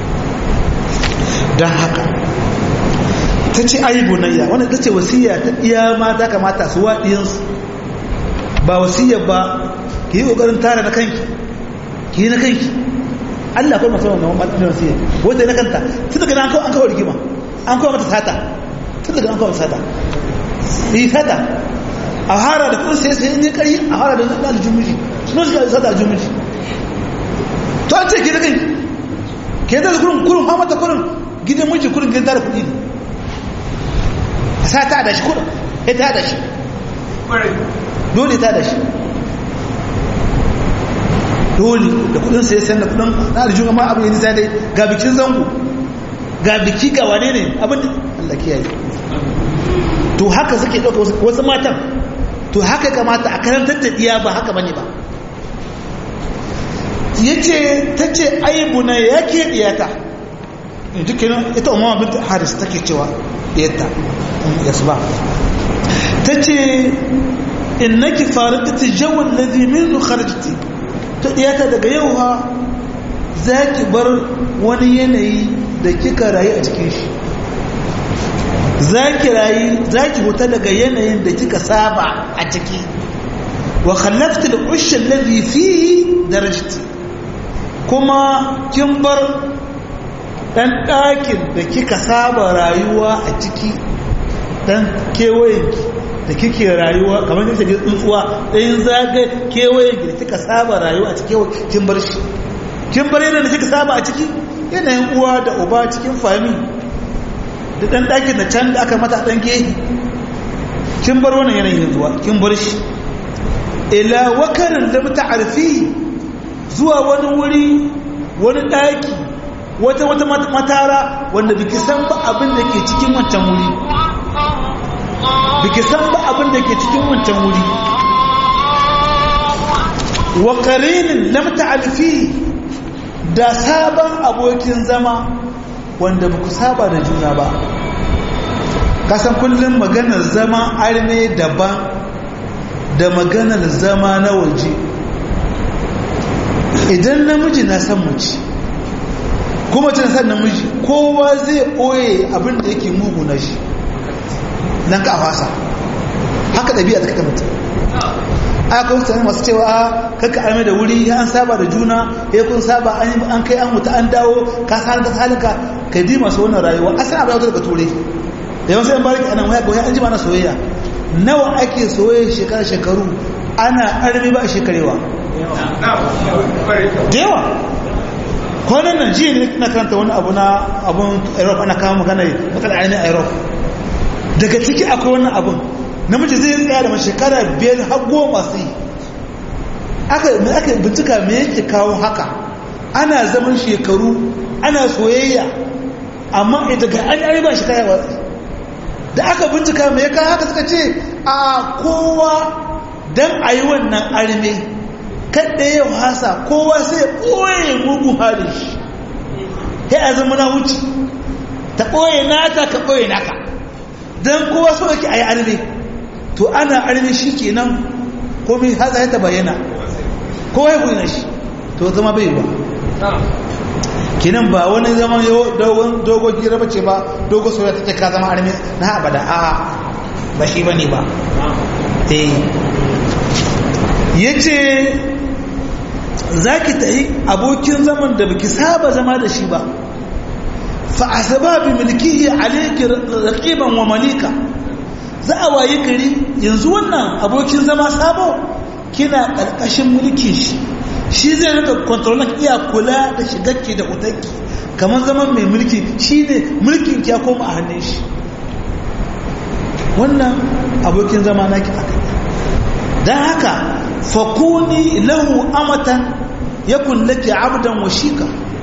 A: don haka ta ce ayi bunayya wanda ta ce wasiya ta iya mata kamata su waɗiyansu ba wasiyar ba ki yi ƙoƙarin tara na kanki ki yi na kanki Allah kuma masu wannan matsalin wasiyar wanda na kanta tun daga an kawo an kawo rigima an kawo mata sata tun daga an kawo sata yi sata a hara da kudin sai sai ne kari a hara da zai aljun miji suna suka sata aljun miji to an ce ke da kanki ke da kurin kurin ha mata kurin gidan miji kurin gidan tara kudi ne a sa ta da shi kurin ya ta da shi dole ta da shi dole da kudin sai sai da kudin na aljun amma abu yanzu sai dai ga bikin zango ga biki ga wane ne abin da Allah kiyaye to haka suke ɗauka wasu matan to haka kamata a karantar da ɗiya ba haka bane ba ya ce ta ce aibu na ya ke ɗiyata dukkanin ita umar bin haris take cewa ɗiyata ya su ba ta ce in naki faru ta tijawar lazi min kharajti ta ɗiyata daga yau ha za ki bar wani yanayi da kika rayu a cikin shi za ki rayu za ki huta daga yanayin da kika saba a ciki wa khallafta da ushin ladhi fihi darajati kuma kin bar dan ɗakin da kika saba rayuwa a ciki dan kewayenki da kike rayuwa kamar yadda ke tsuntsuwa ɗayan zaga kewayenki da kika saba rayuwa a ciki kin bar shi kin bar yadda da kika saba a ciki yanayin uwa da uba cikin fami da ɗan ɗakin da can da aka mata ɗan gehe kin bar wannan yanayin zuwa kin bar shi ila wakarin da muta arfi zuwa wani wuri wani ɗaki wata wata matara wanda biki san ba abin da ke cikin wancan wuri biki san ba abin da ke cikin wancan wuri wa qarinin lam ta'alfi da sabon abokin zama wanda ba ku saba da juna ba kasan kullum maganar zama arme daban da maganar zama na waje idan namiji na san mace kuma tana san namiji kowa zai ɓoye abin da yake mugu na shi nan ka fasa haka ɗabi'a ta mutum aka wasu masu cewa kaka arme da wuri an saba da juna ya kun saba an kai an mutu an dawo ka sanar da halinka ka di masu wannan rayuwa a sana bayan daga ture da yawan sai bariki anan waya kawai an ji mana soyayya nawa ake soyayya shekara shekaru ana arme ba a shekarewa da yawa kwanan nan jiya ne na karanta wani abu na abun europe ana kama magana matsalar ainihin europe daga ciki akwai wannan abun namiji zai tsaya da shekara biyar har goma su yi aka bincika me yake kawo haka ana zaman shekaru ana soyayya amma daga an yi ba shi kaya watsi da aka bincika me ya kawo haka suka ce a kowa don a yi wannan arme kadda ya hasa kowa sai ɓoye mugun halin shi ya a zama na wuce ta ɓoye nata ka ɓoye naka don kowa so yake a yi arme to ana arme shi kenan komai haza ya ta bayyana kowa ya bayyana shi to zama bai ba kenan ba wani zaman dogon gira bace ba dogon soyayya ta ka zama arme na abada a ba shi bane ba eh yace zaki tayi abokin zaman da baki saba zama da shi ba fa asbabi milkihi alayki raqiban wa malika za a wayi gari yanzu wannan abokin zama sabo kina ƙarƙashin mulkin shi shi zai rika kontrolin iya kula da shigarki da kutarki kamar zaman mai mulki shi ne mulkin ya koma a hannun shi wannan abokin zama na ki aka don haka fakuni lahu amatan ya kullake abdan washika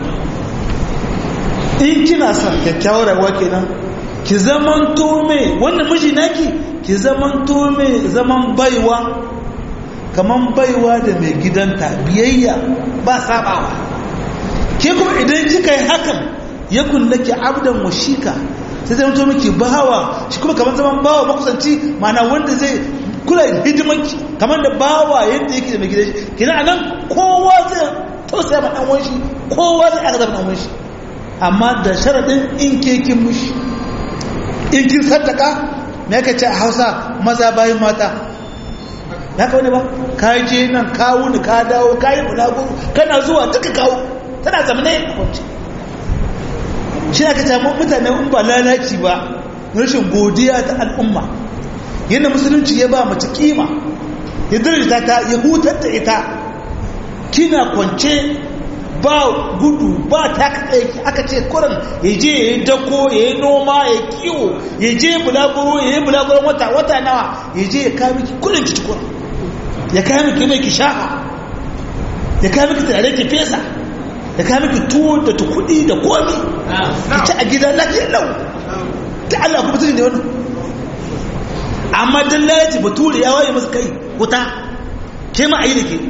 A: in kina son kyakkyawar rayuwa kenan ki zaman tome wannan miji naki ki zaman tome zaman baiwa kaman baiwa da mai gidanta biyayya ba sabawa ke kuma idan kika yi hakan yakun laki abdan washika sai zai mutu miki bawa shi kuma kamar zaman bawa makusanci mana wanda zai kula hidimanki kamar da bawa yadda yake da mai gidan shi kina anan kowa zai tausaya ma dan wanshi kowa zai aka zama dan wanshi amma da sharadin in ke kin mushi in kin saddaka me yake ce a Hausa maza bayin mata ya kawo ne ba ka je nan kawo ni ka dawo ka yi bulago kana zuwa duka kawo tana zamane a kwanci shi aka ce mutane in ba lalaci ba rashin godiya ta al'umma yadda musulunci ya ba mace kima ya dirita ta ya hutar da ita kina kwance ba gudu ba ta aiki aka ce kurin ya je ya yi dako ya yi noma ya kiwo ya je bulaguro ya yi bulaguro wata wata nawa ya je ya kawo miki kurin ki kurin ya kawo miki mai ki shafa ya kawo miki tare ki fesa ya kawo miki tuwo da tukudi da komi ki ci a gida lafiyar lau ta Allah kuma tuni ne wani amma dan lalace bature ya waye masa kai wuta ke ma a yi da ke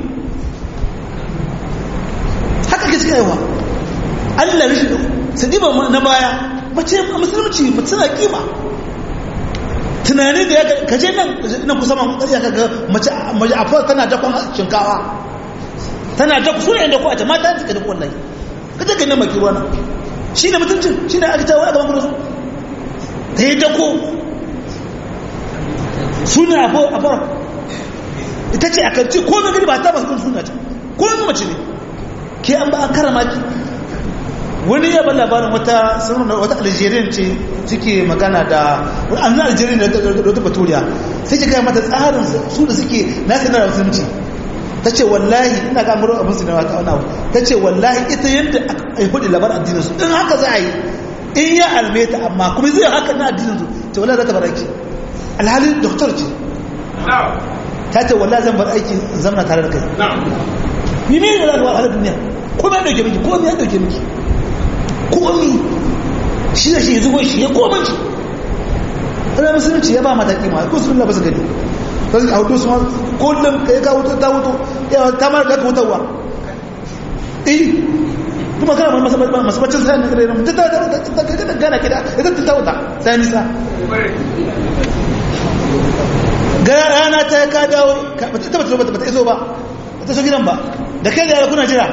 A: haka ke suka yawa Allah rashin sadiba na baya mace a musulunci mace tana kima tunani da ya kaje nan nan kusa man kokari ka ga mace mace a tana dakon shinkawa tana dakon suna yin dako a jama'a ta take dako wallahi kaje ga nan maki ruwa nan shi ne mutuncin shi ne aka tawo a gaban gudu ta yi dako suna abu a fara ita ce a kanci ko mai gari ba ta masu suna ta ko mai mace ne ke an ba a karama ki wani ya ban labarin wata sanar wata algerian ce suke magana da an zan algerian da wata baturiya sai ke gaya mata tsarin su da suke na sanar da musulunci ta ce wallahi ina ga muro abin su na wata wani ta ce wallahi ita yadda a yi hudu labar addinin su in haka za a yi in ya almeta amma kuma zai haka na addinin su ce wallahi za ta baraki alhali doktor ce ta ce wallahi zan bar aiki zamana tare da kai ni ne da zaka wahala duniya ko me dauke miki ko me ya dauke miki ko mi shi da shi ya zubo shi ya koma shi ana musulunci ya ba mata kima ko sun ba su gani sai a hudu su ma kullum kai ka wuto ta wuto ya ta mar ka wutarwa eh kuma kana masabacin sai ne kare mutum ta ta ta ta ta gana kida ita ta wuta sai nisa ga rana ta ka dawo ta ba ta ba ta iso ba ta so gidan ba da kai da yara kuna jira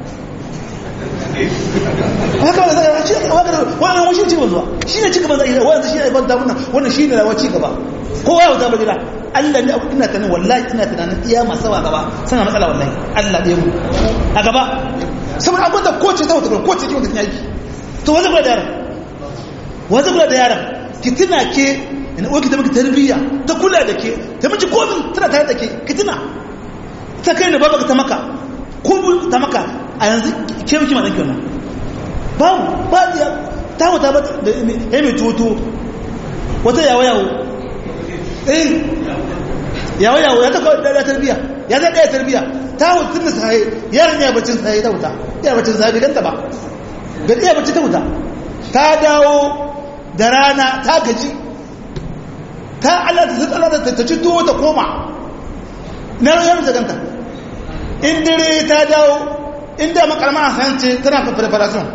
A: haka ba zai ci haka wannan wani ci zuwa shi ne cika banza wannan shi ne ban ta wannan wannan shi ne rawa ci gaba kowa ya wuta ba gida Allah ne abu ina tunanin wallahi ina tunanin iya masu wa gaba sana matsala wallahi Allah ɗaya mu a gaba saboda abin da kowace ta wuta kowace ki wuta ta yaki to wanda kula da yaran wanda kula da yaran ki tuna ke ina uwa ki ta miki tarbiyya ta kula da ke ta miki komi tana tare da ke ki tuna ta kai da babu ta maka ko ta maka a yanzu ke miki madan kyau babu ba ya ta wuta ba da ya mai toto wata yawo yawo eh yawo yawo ya ta kawai da tarbiyya ya zai ɗaya tarbiyya ta wuta tun da sahi yaran ya bacin sahi ta wuta ya bacin sahi bai ganta ba bai iya bacci ta wuta ta dawo da rana ta gaji ta Allah ta Allah ta ci tuwo ta koma na rayuwar ta ganta in dare ta dawo inda makarma a sanci tana preparation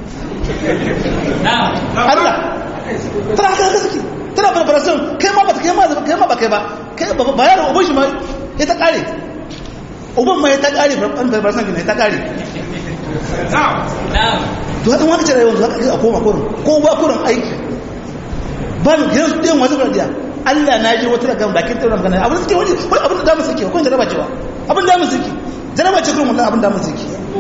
A: Allah tana haka haka suke tana preparation kai ma ba ta kai ma kai ma ba kai ba kai ba ba yaro ubun shi ma ya ta kare ubun ma ya ta kare preparation ne ta kare to haka wani ce rayuwar zuwa a koma kurin ko ba kurin aiki ba mu gidan su ɗin wasu radiya Allah na ji wata daga bakin tauran ganin abin suke wani wani abin da damu suke kun jaraba cewa abin da damu suke jaraba ce kurin wallahi abin da damu suke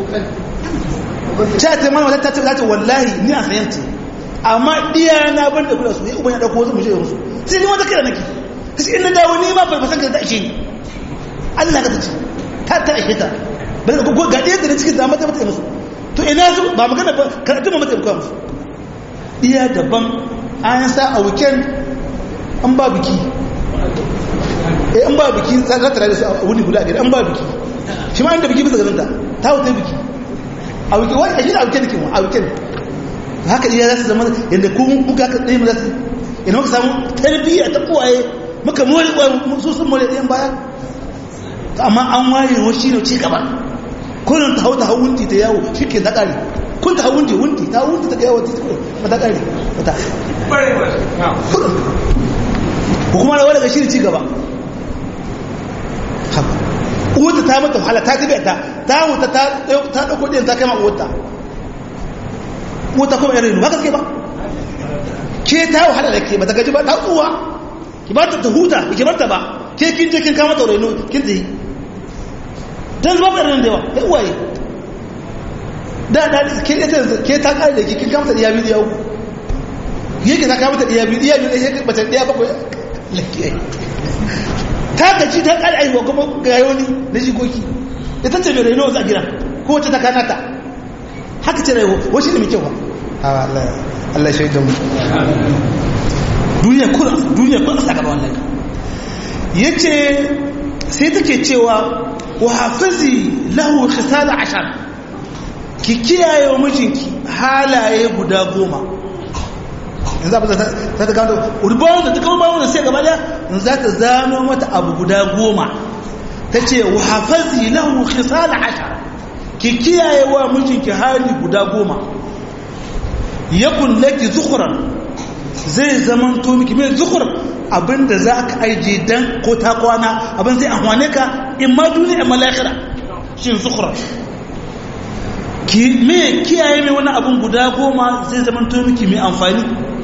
A: ta ta mana wata ta ce ta wallahi ni a sayan ce amma diya na ban da kula su ya uban ya dauko wasu mu je musu sai ni wata kira nake kashi in na dawo ni ma ba san ka ta ishe ni Allah ka ta ce ta ta ishe ta bari ko ga ɗaya da cikin zama ta mata musu to ina su ba magana ba karatu ma mata musu diya daban an sa a weekend an ba biki eh an ba biki za ka tare da su a wuni guda gari an ba biki shi ma inda biki bisa ganin ta ta wuce biki a weekend wani a shi a weekend ke mu a weekend haka iya za su zama yadda ku kuka ka tsaye mu za su ina muka samu tarbiyya ta kowaye muka more su sun more ɗayan baya amma an waye wa shi ne ci gaba kullum ta hau ta hau wunti ta yawo shi ke da ƙari kun ta wundi wundi ta wundi ta kai wata mata kare mata ko kuma rawa daga shirin ci gaba uwata ta mata wahala ta tabi ta ta wuta ta ta dauko din ta kai ma uwata uwata kuma irin haka ke ba ke ta wahala da ke ba ta gaji ba ta tsuwa ki ba ta huta ki bar ta ba ke kin je kin kama ta raino kin tsaye dan zuba irin da yawa kai uwaye da da ke ita ke ta kare da ki kin kama ta iya biyu yau yake ta kama ta iya biyu iya biyu sai ba ta iya bakwai ta gaji ta kare aiwa kuma gayoni na jikoki ita ce mai raino a gida ko wacce ta kanata haka ce raiwo wasu ne mai kyau ba Allah shaidan mu duniya kuna duniya kuna saka ba wannan yace sai take cewa wa hafizi lahu khisal ashar ki kiyaye wa mijinki halaye guda goma yanzu abin da ta gano urbawun da ta kama bawun da sai gaba daya in za ta zano mata abu guda goma ta ce wa hafizi lahu khisal ashar ki kiyaye wa mijinki hali guda goma yakun laki zukhran zai zaman to miki mai zukhur abinda za ka aije dan ko ta kwana abin zai amfane ka in ma duniya in ma lahira shi zukhra ki me kiyaye mai wani abin guda goma zai zaman to miki mai amfani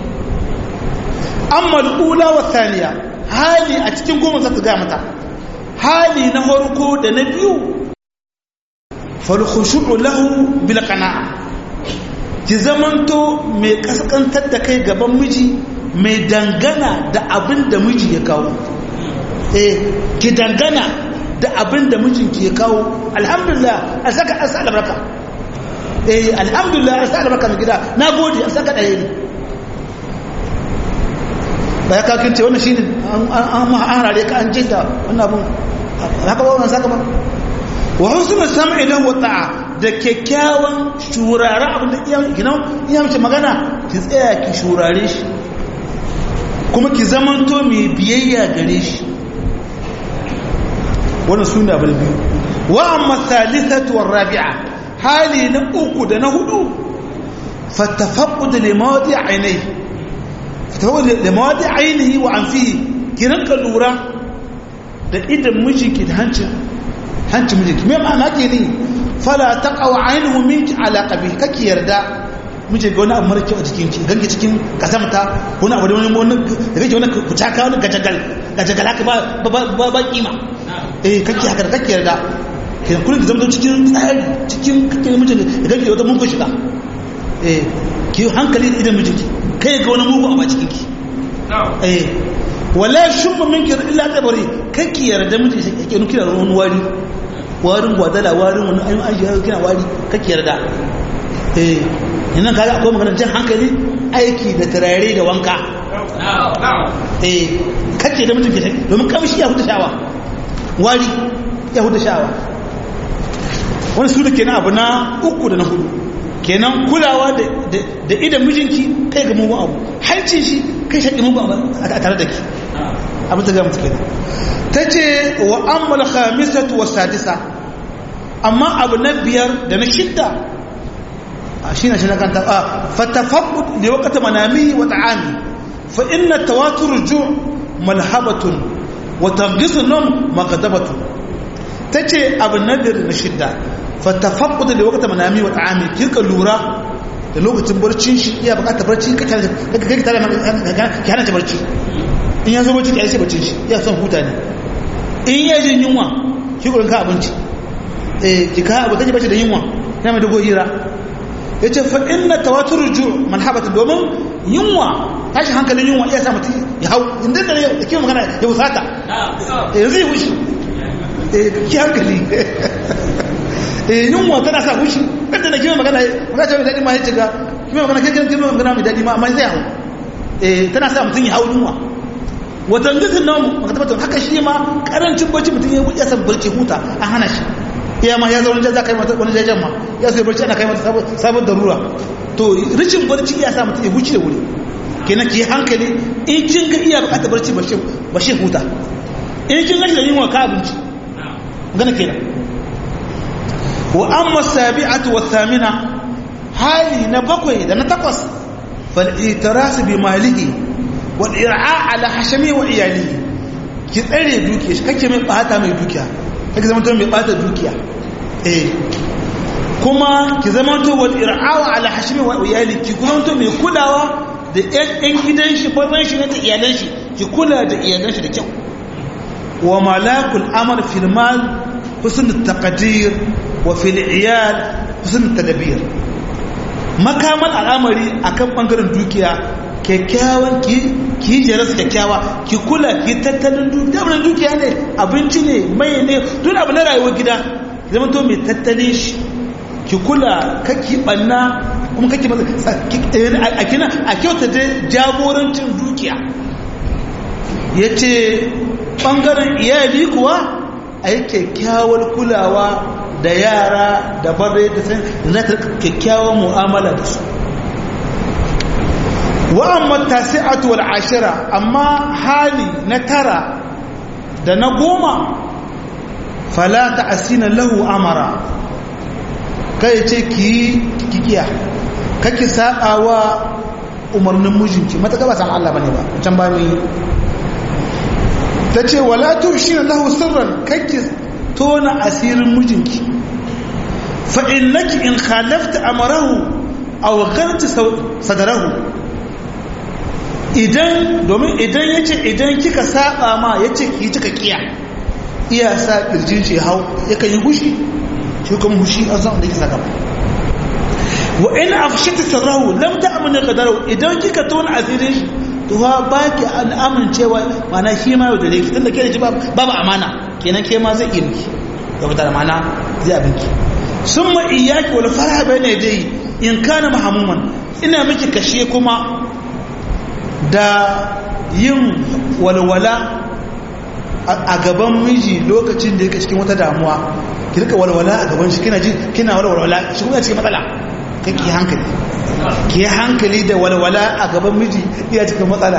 A: amma al-ula wa thaniya hali a cikin goma za ta ga mata hali na farko da na biyu fal khushu'u lahu bil qana'a ki zamanto mai kaskantar da kai gaban miji mai dangana da abin da miji ya kawo eh ki dangana da abin da mijinki ya kawo alhamdulillah a saka an sa albarka eh alhamdulillah an sa albarka mai gida na gode an saka ɗaya ne ba ya kawo ce wannan shi ne an harare ka an jinta wannan abin haka ba wannan saka ba wa husnul sam'i lahu wa ta'a da kyakkyawan shurare abin da iya ginan iya mace magana ki tsaya ki shurare shi kuma ki zamanto mai biyayya gare shi wannan su ne abin biyu wa amma thalithatu war rabi'a hali na uku da na hudu fatafaqqud limawadi aynai fatafaqqud limawadi ainihi wa anfihi ki rinka lura da idan mijinki da hancin hancin mijinki me ma'ana ke ne fala taqaw aynuhu minki ala qabih kake yarda mije ga wani abu mara kyau a jikin ki ganki cikin kasamta wani abu da wani wani da kake wani kucaka wani gajagal gajagal haka ba ba ba kima eh kake haka kake yarda ke kullun da zama cikin tsari cikin kake mije da kake wata mugun shiga eh ki hankali da idan mijinki kai ga wani mugu a cikin ki eh wala shumma minki illa tabari kake yarda mije yake nuki da wani wari warin gwadala warin wani ayyun ajiye kina wari kake yarda eh ina kaga akwai maganar jan hankali aiki da turare da wanka eh kake da mutum ke domin kamshi ya huta shawa wari ya huta shawa wani su da kenan abu na uku da na hudu kenan kulawa da idan mijinki kai ga mugun abu hancin shi kai shaƙi mugun abu a tare da ki abin ta ga mutu kenan ta ce wa ammal khamisatu wa sadisa amma abu na biyar da na shidda shi na shi na kanta a fatafaqqud li waqti manami wa ta'ami fa inna tawatur ju' malhabatun wa tanqis an-nawm maqdabatun tace abu na biyar da na shidda fatafaqqud li waqti manami wa ta'ami kirka lura da lokacin barcin shi iya bukatar barci ka kake tare ka hana ta barci in ya zo barci ka yi barcin shi iya son huta ne in ya jin yunwa ki gurin ka abinci eh ki ka abu kaje bace da yunwa na mai dogo hira yace fa inna tawatur ju manhabata domin yunwa tashi hankalin yunwa iya sa mutum ya hau inda da ya kiyo magana ya wusata eh zai wushi eh ki hankali eh yunwa tana sa wushi kada na kiyo magana magana ta mai dadi ma yace ga kiyo magana kai kiyo magana mai dadi ma amma zai hau eh tana sa mutum ya hau yunwa watan gizin nan maka tabbatar haka shi ma karancin barci mutum ya wuce san barci huta an hana shi iya ma ya zo wani za kai mata wani jajen ma ya sai barci ana kai mata sabon darura to rishin barci ya sa mutum ya wuce wuri kenan ki hankali in kin ga iya bukatar barci ba shi huta in kin ga da yunwa ka abinci gana kenan wa amma sabi'atu wa thamina hali na bakwai da na takwas fal itirasu bi malihi wal ir'a ala hashami wa iyalihi ki tsare dukiya shi kake mai bata mai dukiya kake zama to mai bata dukiya eh kuma ki zama to wal ir'a ala hashami wa iyalihi ki kuma to mai kulawa da ƴan gidan shi babban shi da iyalan shi ki kula da iyalan shi da kyau wa malakul amr fil mal husn at-taqdir wa fil iyal husn at-tadbir makamal al'amari akan bangaren dukiya kyakkyawan ki ki jere su kyakkyawa ki kula ki tattalin dukiya abin dukiya ne abinci ne mai ne duk abu na rayuwar gida zama to mai tattalin shi ki kula kaki banna kuma kake a kina a kyauta da jagorancin dukiya ya ce ɓangaren iyali kuwa a yi kyakkyawar kulawa da yara da bare da san zata kyakkyawar mu'amala da su wa'amma tasi'atu wal ashira amma hali na tara da na goma fala ta'asina lahu amara kai ce ki kikiya kake sabawa umarnin mijinki mataka ba san Allah bane ba can ba mi tace wala tushina lahu sirran kake tona asirin mijinki fa innaki in khalafta amrahu aw gharta sadarahu idan domin idan yace idan kika saba ma yace ki kika kiya iya sa kirjin shi hau yakan yi gushi shi kuma hushi an san da yake saka wa in afshata sirrahu lam ta'munu qadarahu idan kika tona asirin shi to ha baki al'amun cewa mana shi ma yau da ki tunda ke da ji babu amana kenan ke ma zai iya miki da wata amana zai abinki summa iyyaki wal farha bayna yadayhi in kana mahamuman ina miki kashe kuma da yin walwala a gaban miji lokacin da yake cikin wata damuwa ki rika walwala a gaban shi kina ji kina walwala shi kuma cikin matsala kai ki hankali ki hankali da walwala a gaban miji iya cikin matsala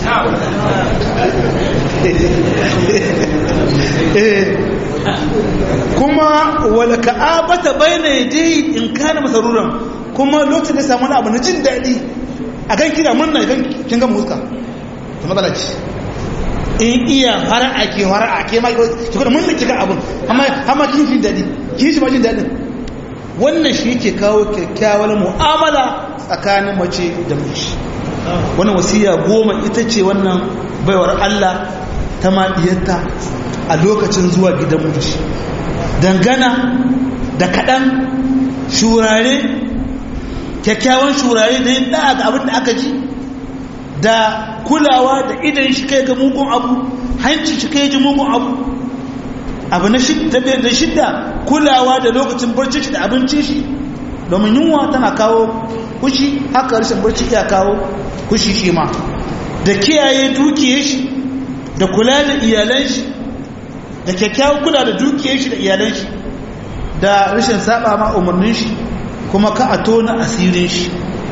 A: kuma wala ka'abata bayna yadayhi in kana masaruran kuma lokacin da samu wani abu na jin daɗi a kan kina murna kan kin ga muska to matsala ce in iya fara'a ke fara'a ke ma ki kuma mun kika abun amma amma kin jin dadi kin shi ma jin dadin wannan shi yake kawo kyakkyawar mu'amala tsakanin mace da miji wannan wasiya goma ita ce wannan baiwar Allah ta madiyarta a lokacin zuwa gidan miji dangana da kaɗan shurare kyakkyawan shurare da yin da'a ga abin da aka ji da kulawa da idan shi kai ga mugun abu hanci shi kai ji mugun abu abu na shidda kulawa da lokacin barci shi da abincin shi domin yunwa tana kawo kushi haka rashin barci iya kawo kushi shi ma da kiyaye dukiyar shi da kula da iyalan shi da kyakkyawan kula da dukiyar shi da iyalan shi da rashin saba ma umarnin shi kuma ka a tona asirin shi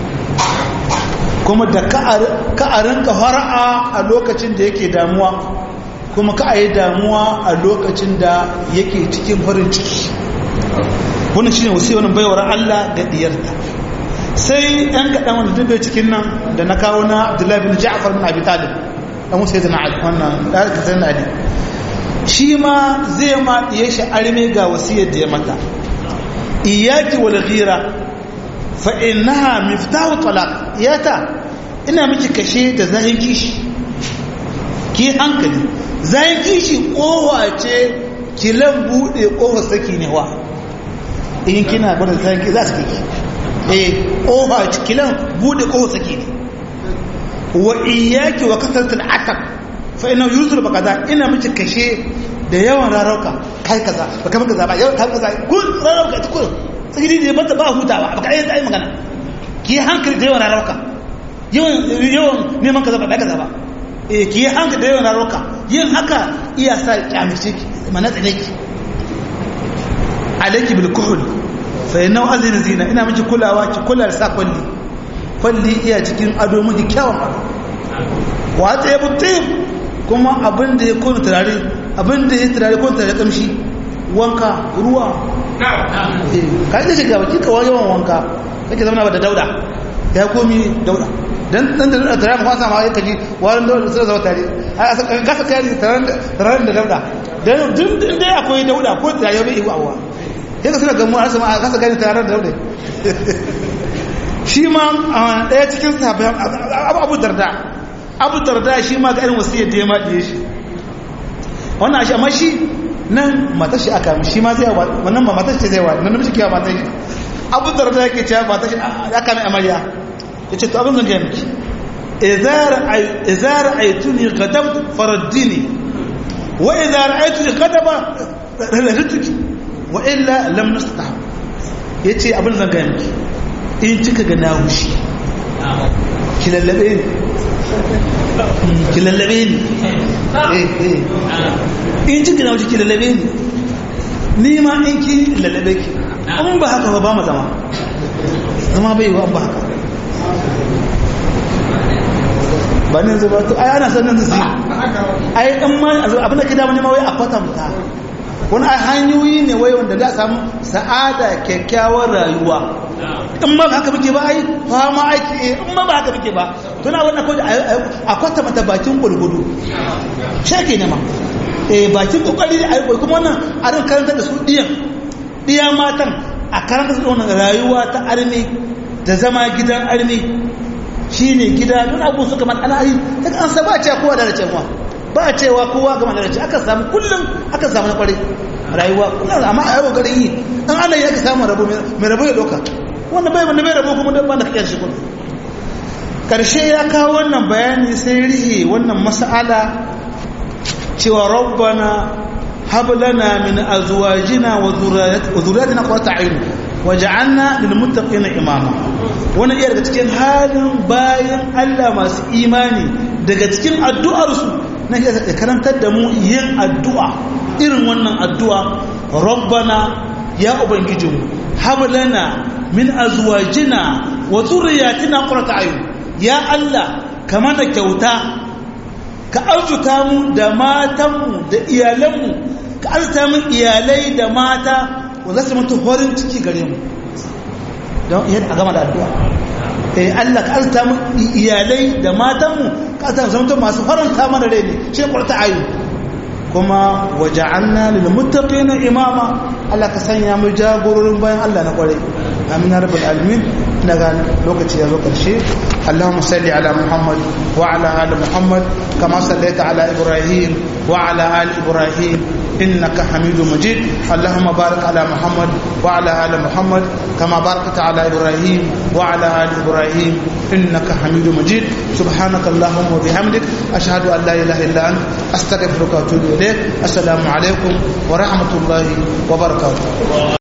A: kuma da ka a rinka fara'a a lokacin da yake damuwa kuma ka a yi damuwa a lokacin da yake cikin farin ciki wannan shine wasu wani baiwar Allah ga diyarta sai ɗan kaɗan wanda duk bai cikin nan da na kawo na Abdullahi bin Ja'far bin Abi Talib dan Musa yana Ali wannan da aka san Ali shi ma zai ma diye shi arme ga wasiyar da ya mata iyaki wal ghira fa innaha miftahu talaq iyata ina miki kashe da zahin kishi ki hankali zahin kishi kowa ce kilan bude kofa saki ne wa in kina gwada zahin kishi za su kiki eh kofa kilan bude kofa saki ne wa iyaki wa kasartul atab fa ina yuzur ba kaza ina miki kashe da yawan rarauka kai kaza ba kamar kaza ba yawan kai kaza kun rarauka ta kun tsiri da bata ba hutawa ba ka ayyanta ai magana ki hankali da yawan rarauka yawan yawan neman kaza ba ba kaza ba eh ki hankali da yawan rarauka yin haka iya sa kyamice ki mana tsane ki alayki bil kuhul fa inna azina zina ina miki kulawa ki kula da sa kwalli kwalli iya cikin ado miki kyawun ado wa ta yabu tayyib kuma abin da ya kone turare abin da ya turare kone turare kamshi wanka ruwa ka ji shiga baki kawai yawan wanka kake zama ba da dauda ya komi dauda dan dan da tare mu kwasa ma ya kaji warin dauda sai zama tare a gasa kai tare da dauda dan duk inda akwai dauda ko da ya bai iwa awa sai ka suna gamu a sama a gasa gani tare da dauda shi ma daya cikin sahabbai abu darda abu darda shi ma ga irin wasiyar da ya ma diye shi wannan shi amma shi nan matar shi aka shi ma zai wannan ma matar shi zai wa nan namiji kiyawa matar shi abu da rada yake cewa matar shi aka mai amarya yace to abin zan ga miki idza idza ra'aytuni ghadab faraddini wa idza ra'aytuni ghadaba rarratuki wa illa lam nastah yace abin zan ga miki in kika ga na hushi ki lallabe ni ki lallabe ni in ji gina wuce ki lallabe ni ni ma in ki lallabe ki an ba haka ba ba mu zama zama bai wa ba haka ba ne zuba to ai ana sanin su ai dan ma abin da ke da wani ma wai a kwatanta wani a hanyoyi ne wai wanda da samu sa'ada kyakkyawar rayuwa in ma ba haka muke ba ai fama aiki in ma ba haka muke ba tuna wannan kawai a kwata mata bakin gulgudu shake ne ma eh bakin kokari da ai kuma wannan a ran karanta da su diyan diya matan a karanta su wannan rayuwa ta armi da zama gidan armi shine gida don abu suka man al'ari ta an sa ba ce kowa da cewa ba cewa kowa ga magana ce aka samu kullum aka samu na kware rayuwa kullum amma a yau garin yi dan ana yi aka samu rabo mai rabo ya doka wanda bai wanda bai rabo kuma dan ba da kake shi kullum karshe ya kawo wannan bayani sai rihe wannan mas'ala cewa rabbana hab lana min azwajina wa dhurriyyatina qurrata a'yun waj'alna lil muttaqina imama wannan iya daga cikin halin bayan Allah masu imani daga cikin addu'ar su na ya karantar da mu yin addu'a irin wannan addu'a rabbana ya ubangijinmu hab lana min azwajina wa dhurriyyatina qurrata a'yun ya Allah kamar da kyauta ka arzuta mu da matanmu da iyalanmu ka arzuta mu iyalai da mata wanda su mutu horin ciki gare mu don yadda a gama da addu'a eh Allah ka arzuta mu iyalai da matanmu ka arzuta mu masu faranta mana rai ne shi kwarta ayu kuma waja'alna lil muttaqina imama Allah ka sanya mu jagororin bayan Allah na kware amin ya rabbal alamin daga lokaci ya zo karshe اللهم صل على محمد وعلى ال محمد كما صليت على ابراهيم وعلى ال ابراهيم انك حميد مجيد اللهم بارك على محمد وعلى ال محمد كما باركت على ابراهيم وعلى ال ابراهيم انك حميد مجيد سبحانك اللهم وبحمدك اشهد ان لا اله الا انت استغفرك واتوب اليك السلام عليكم ورحمه الله وبركاته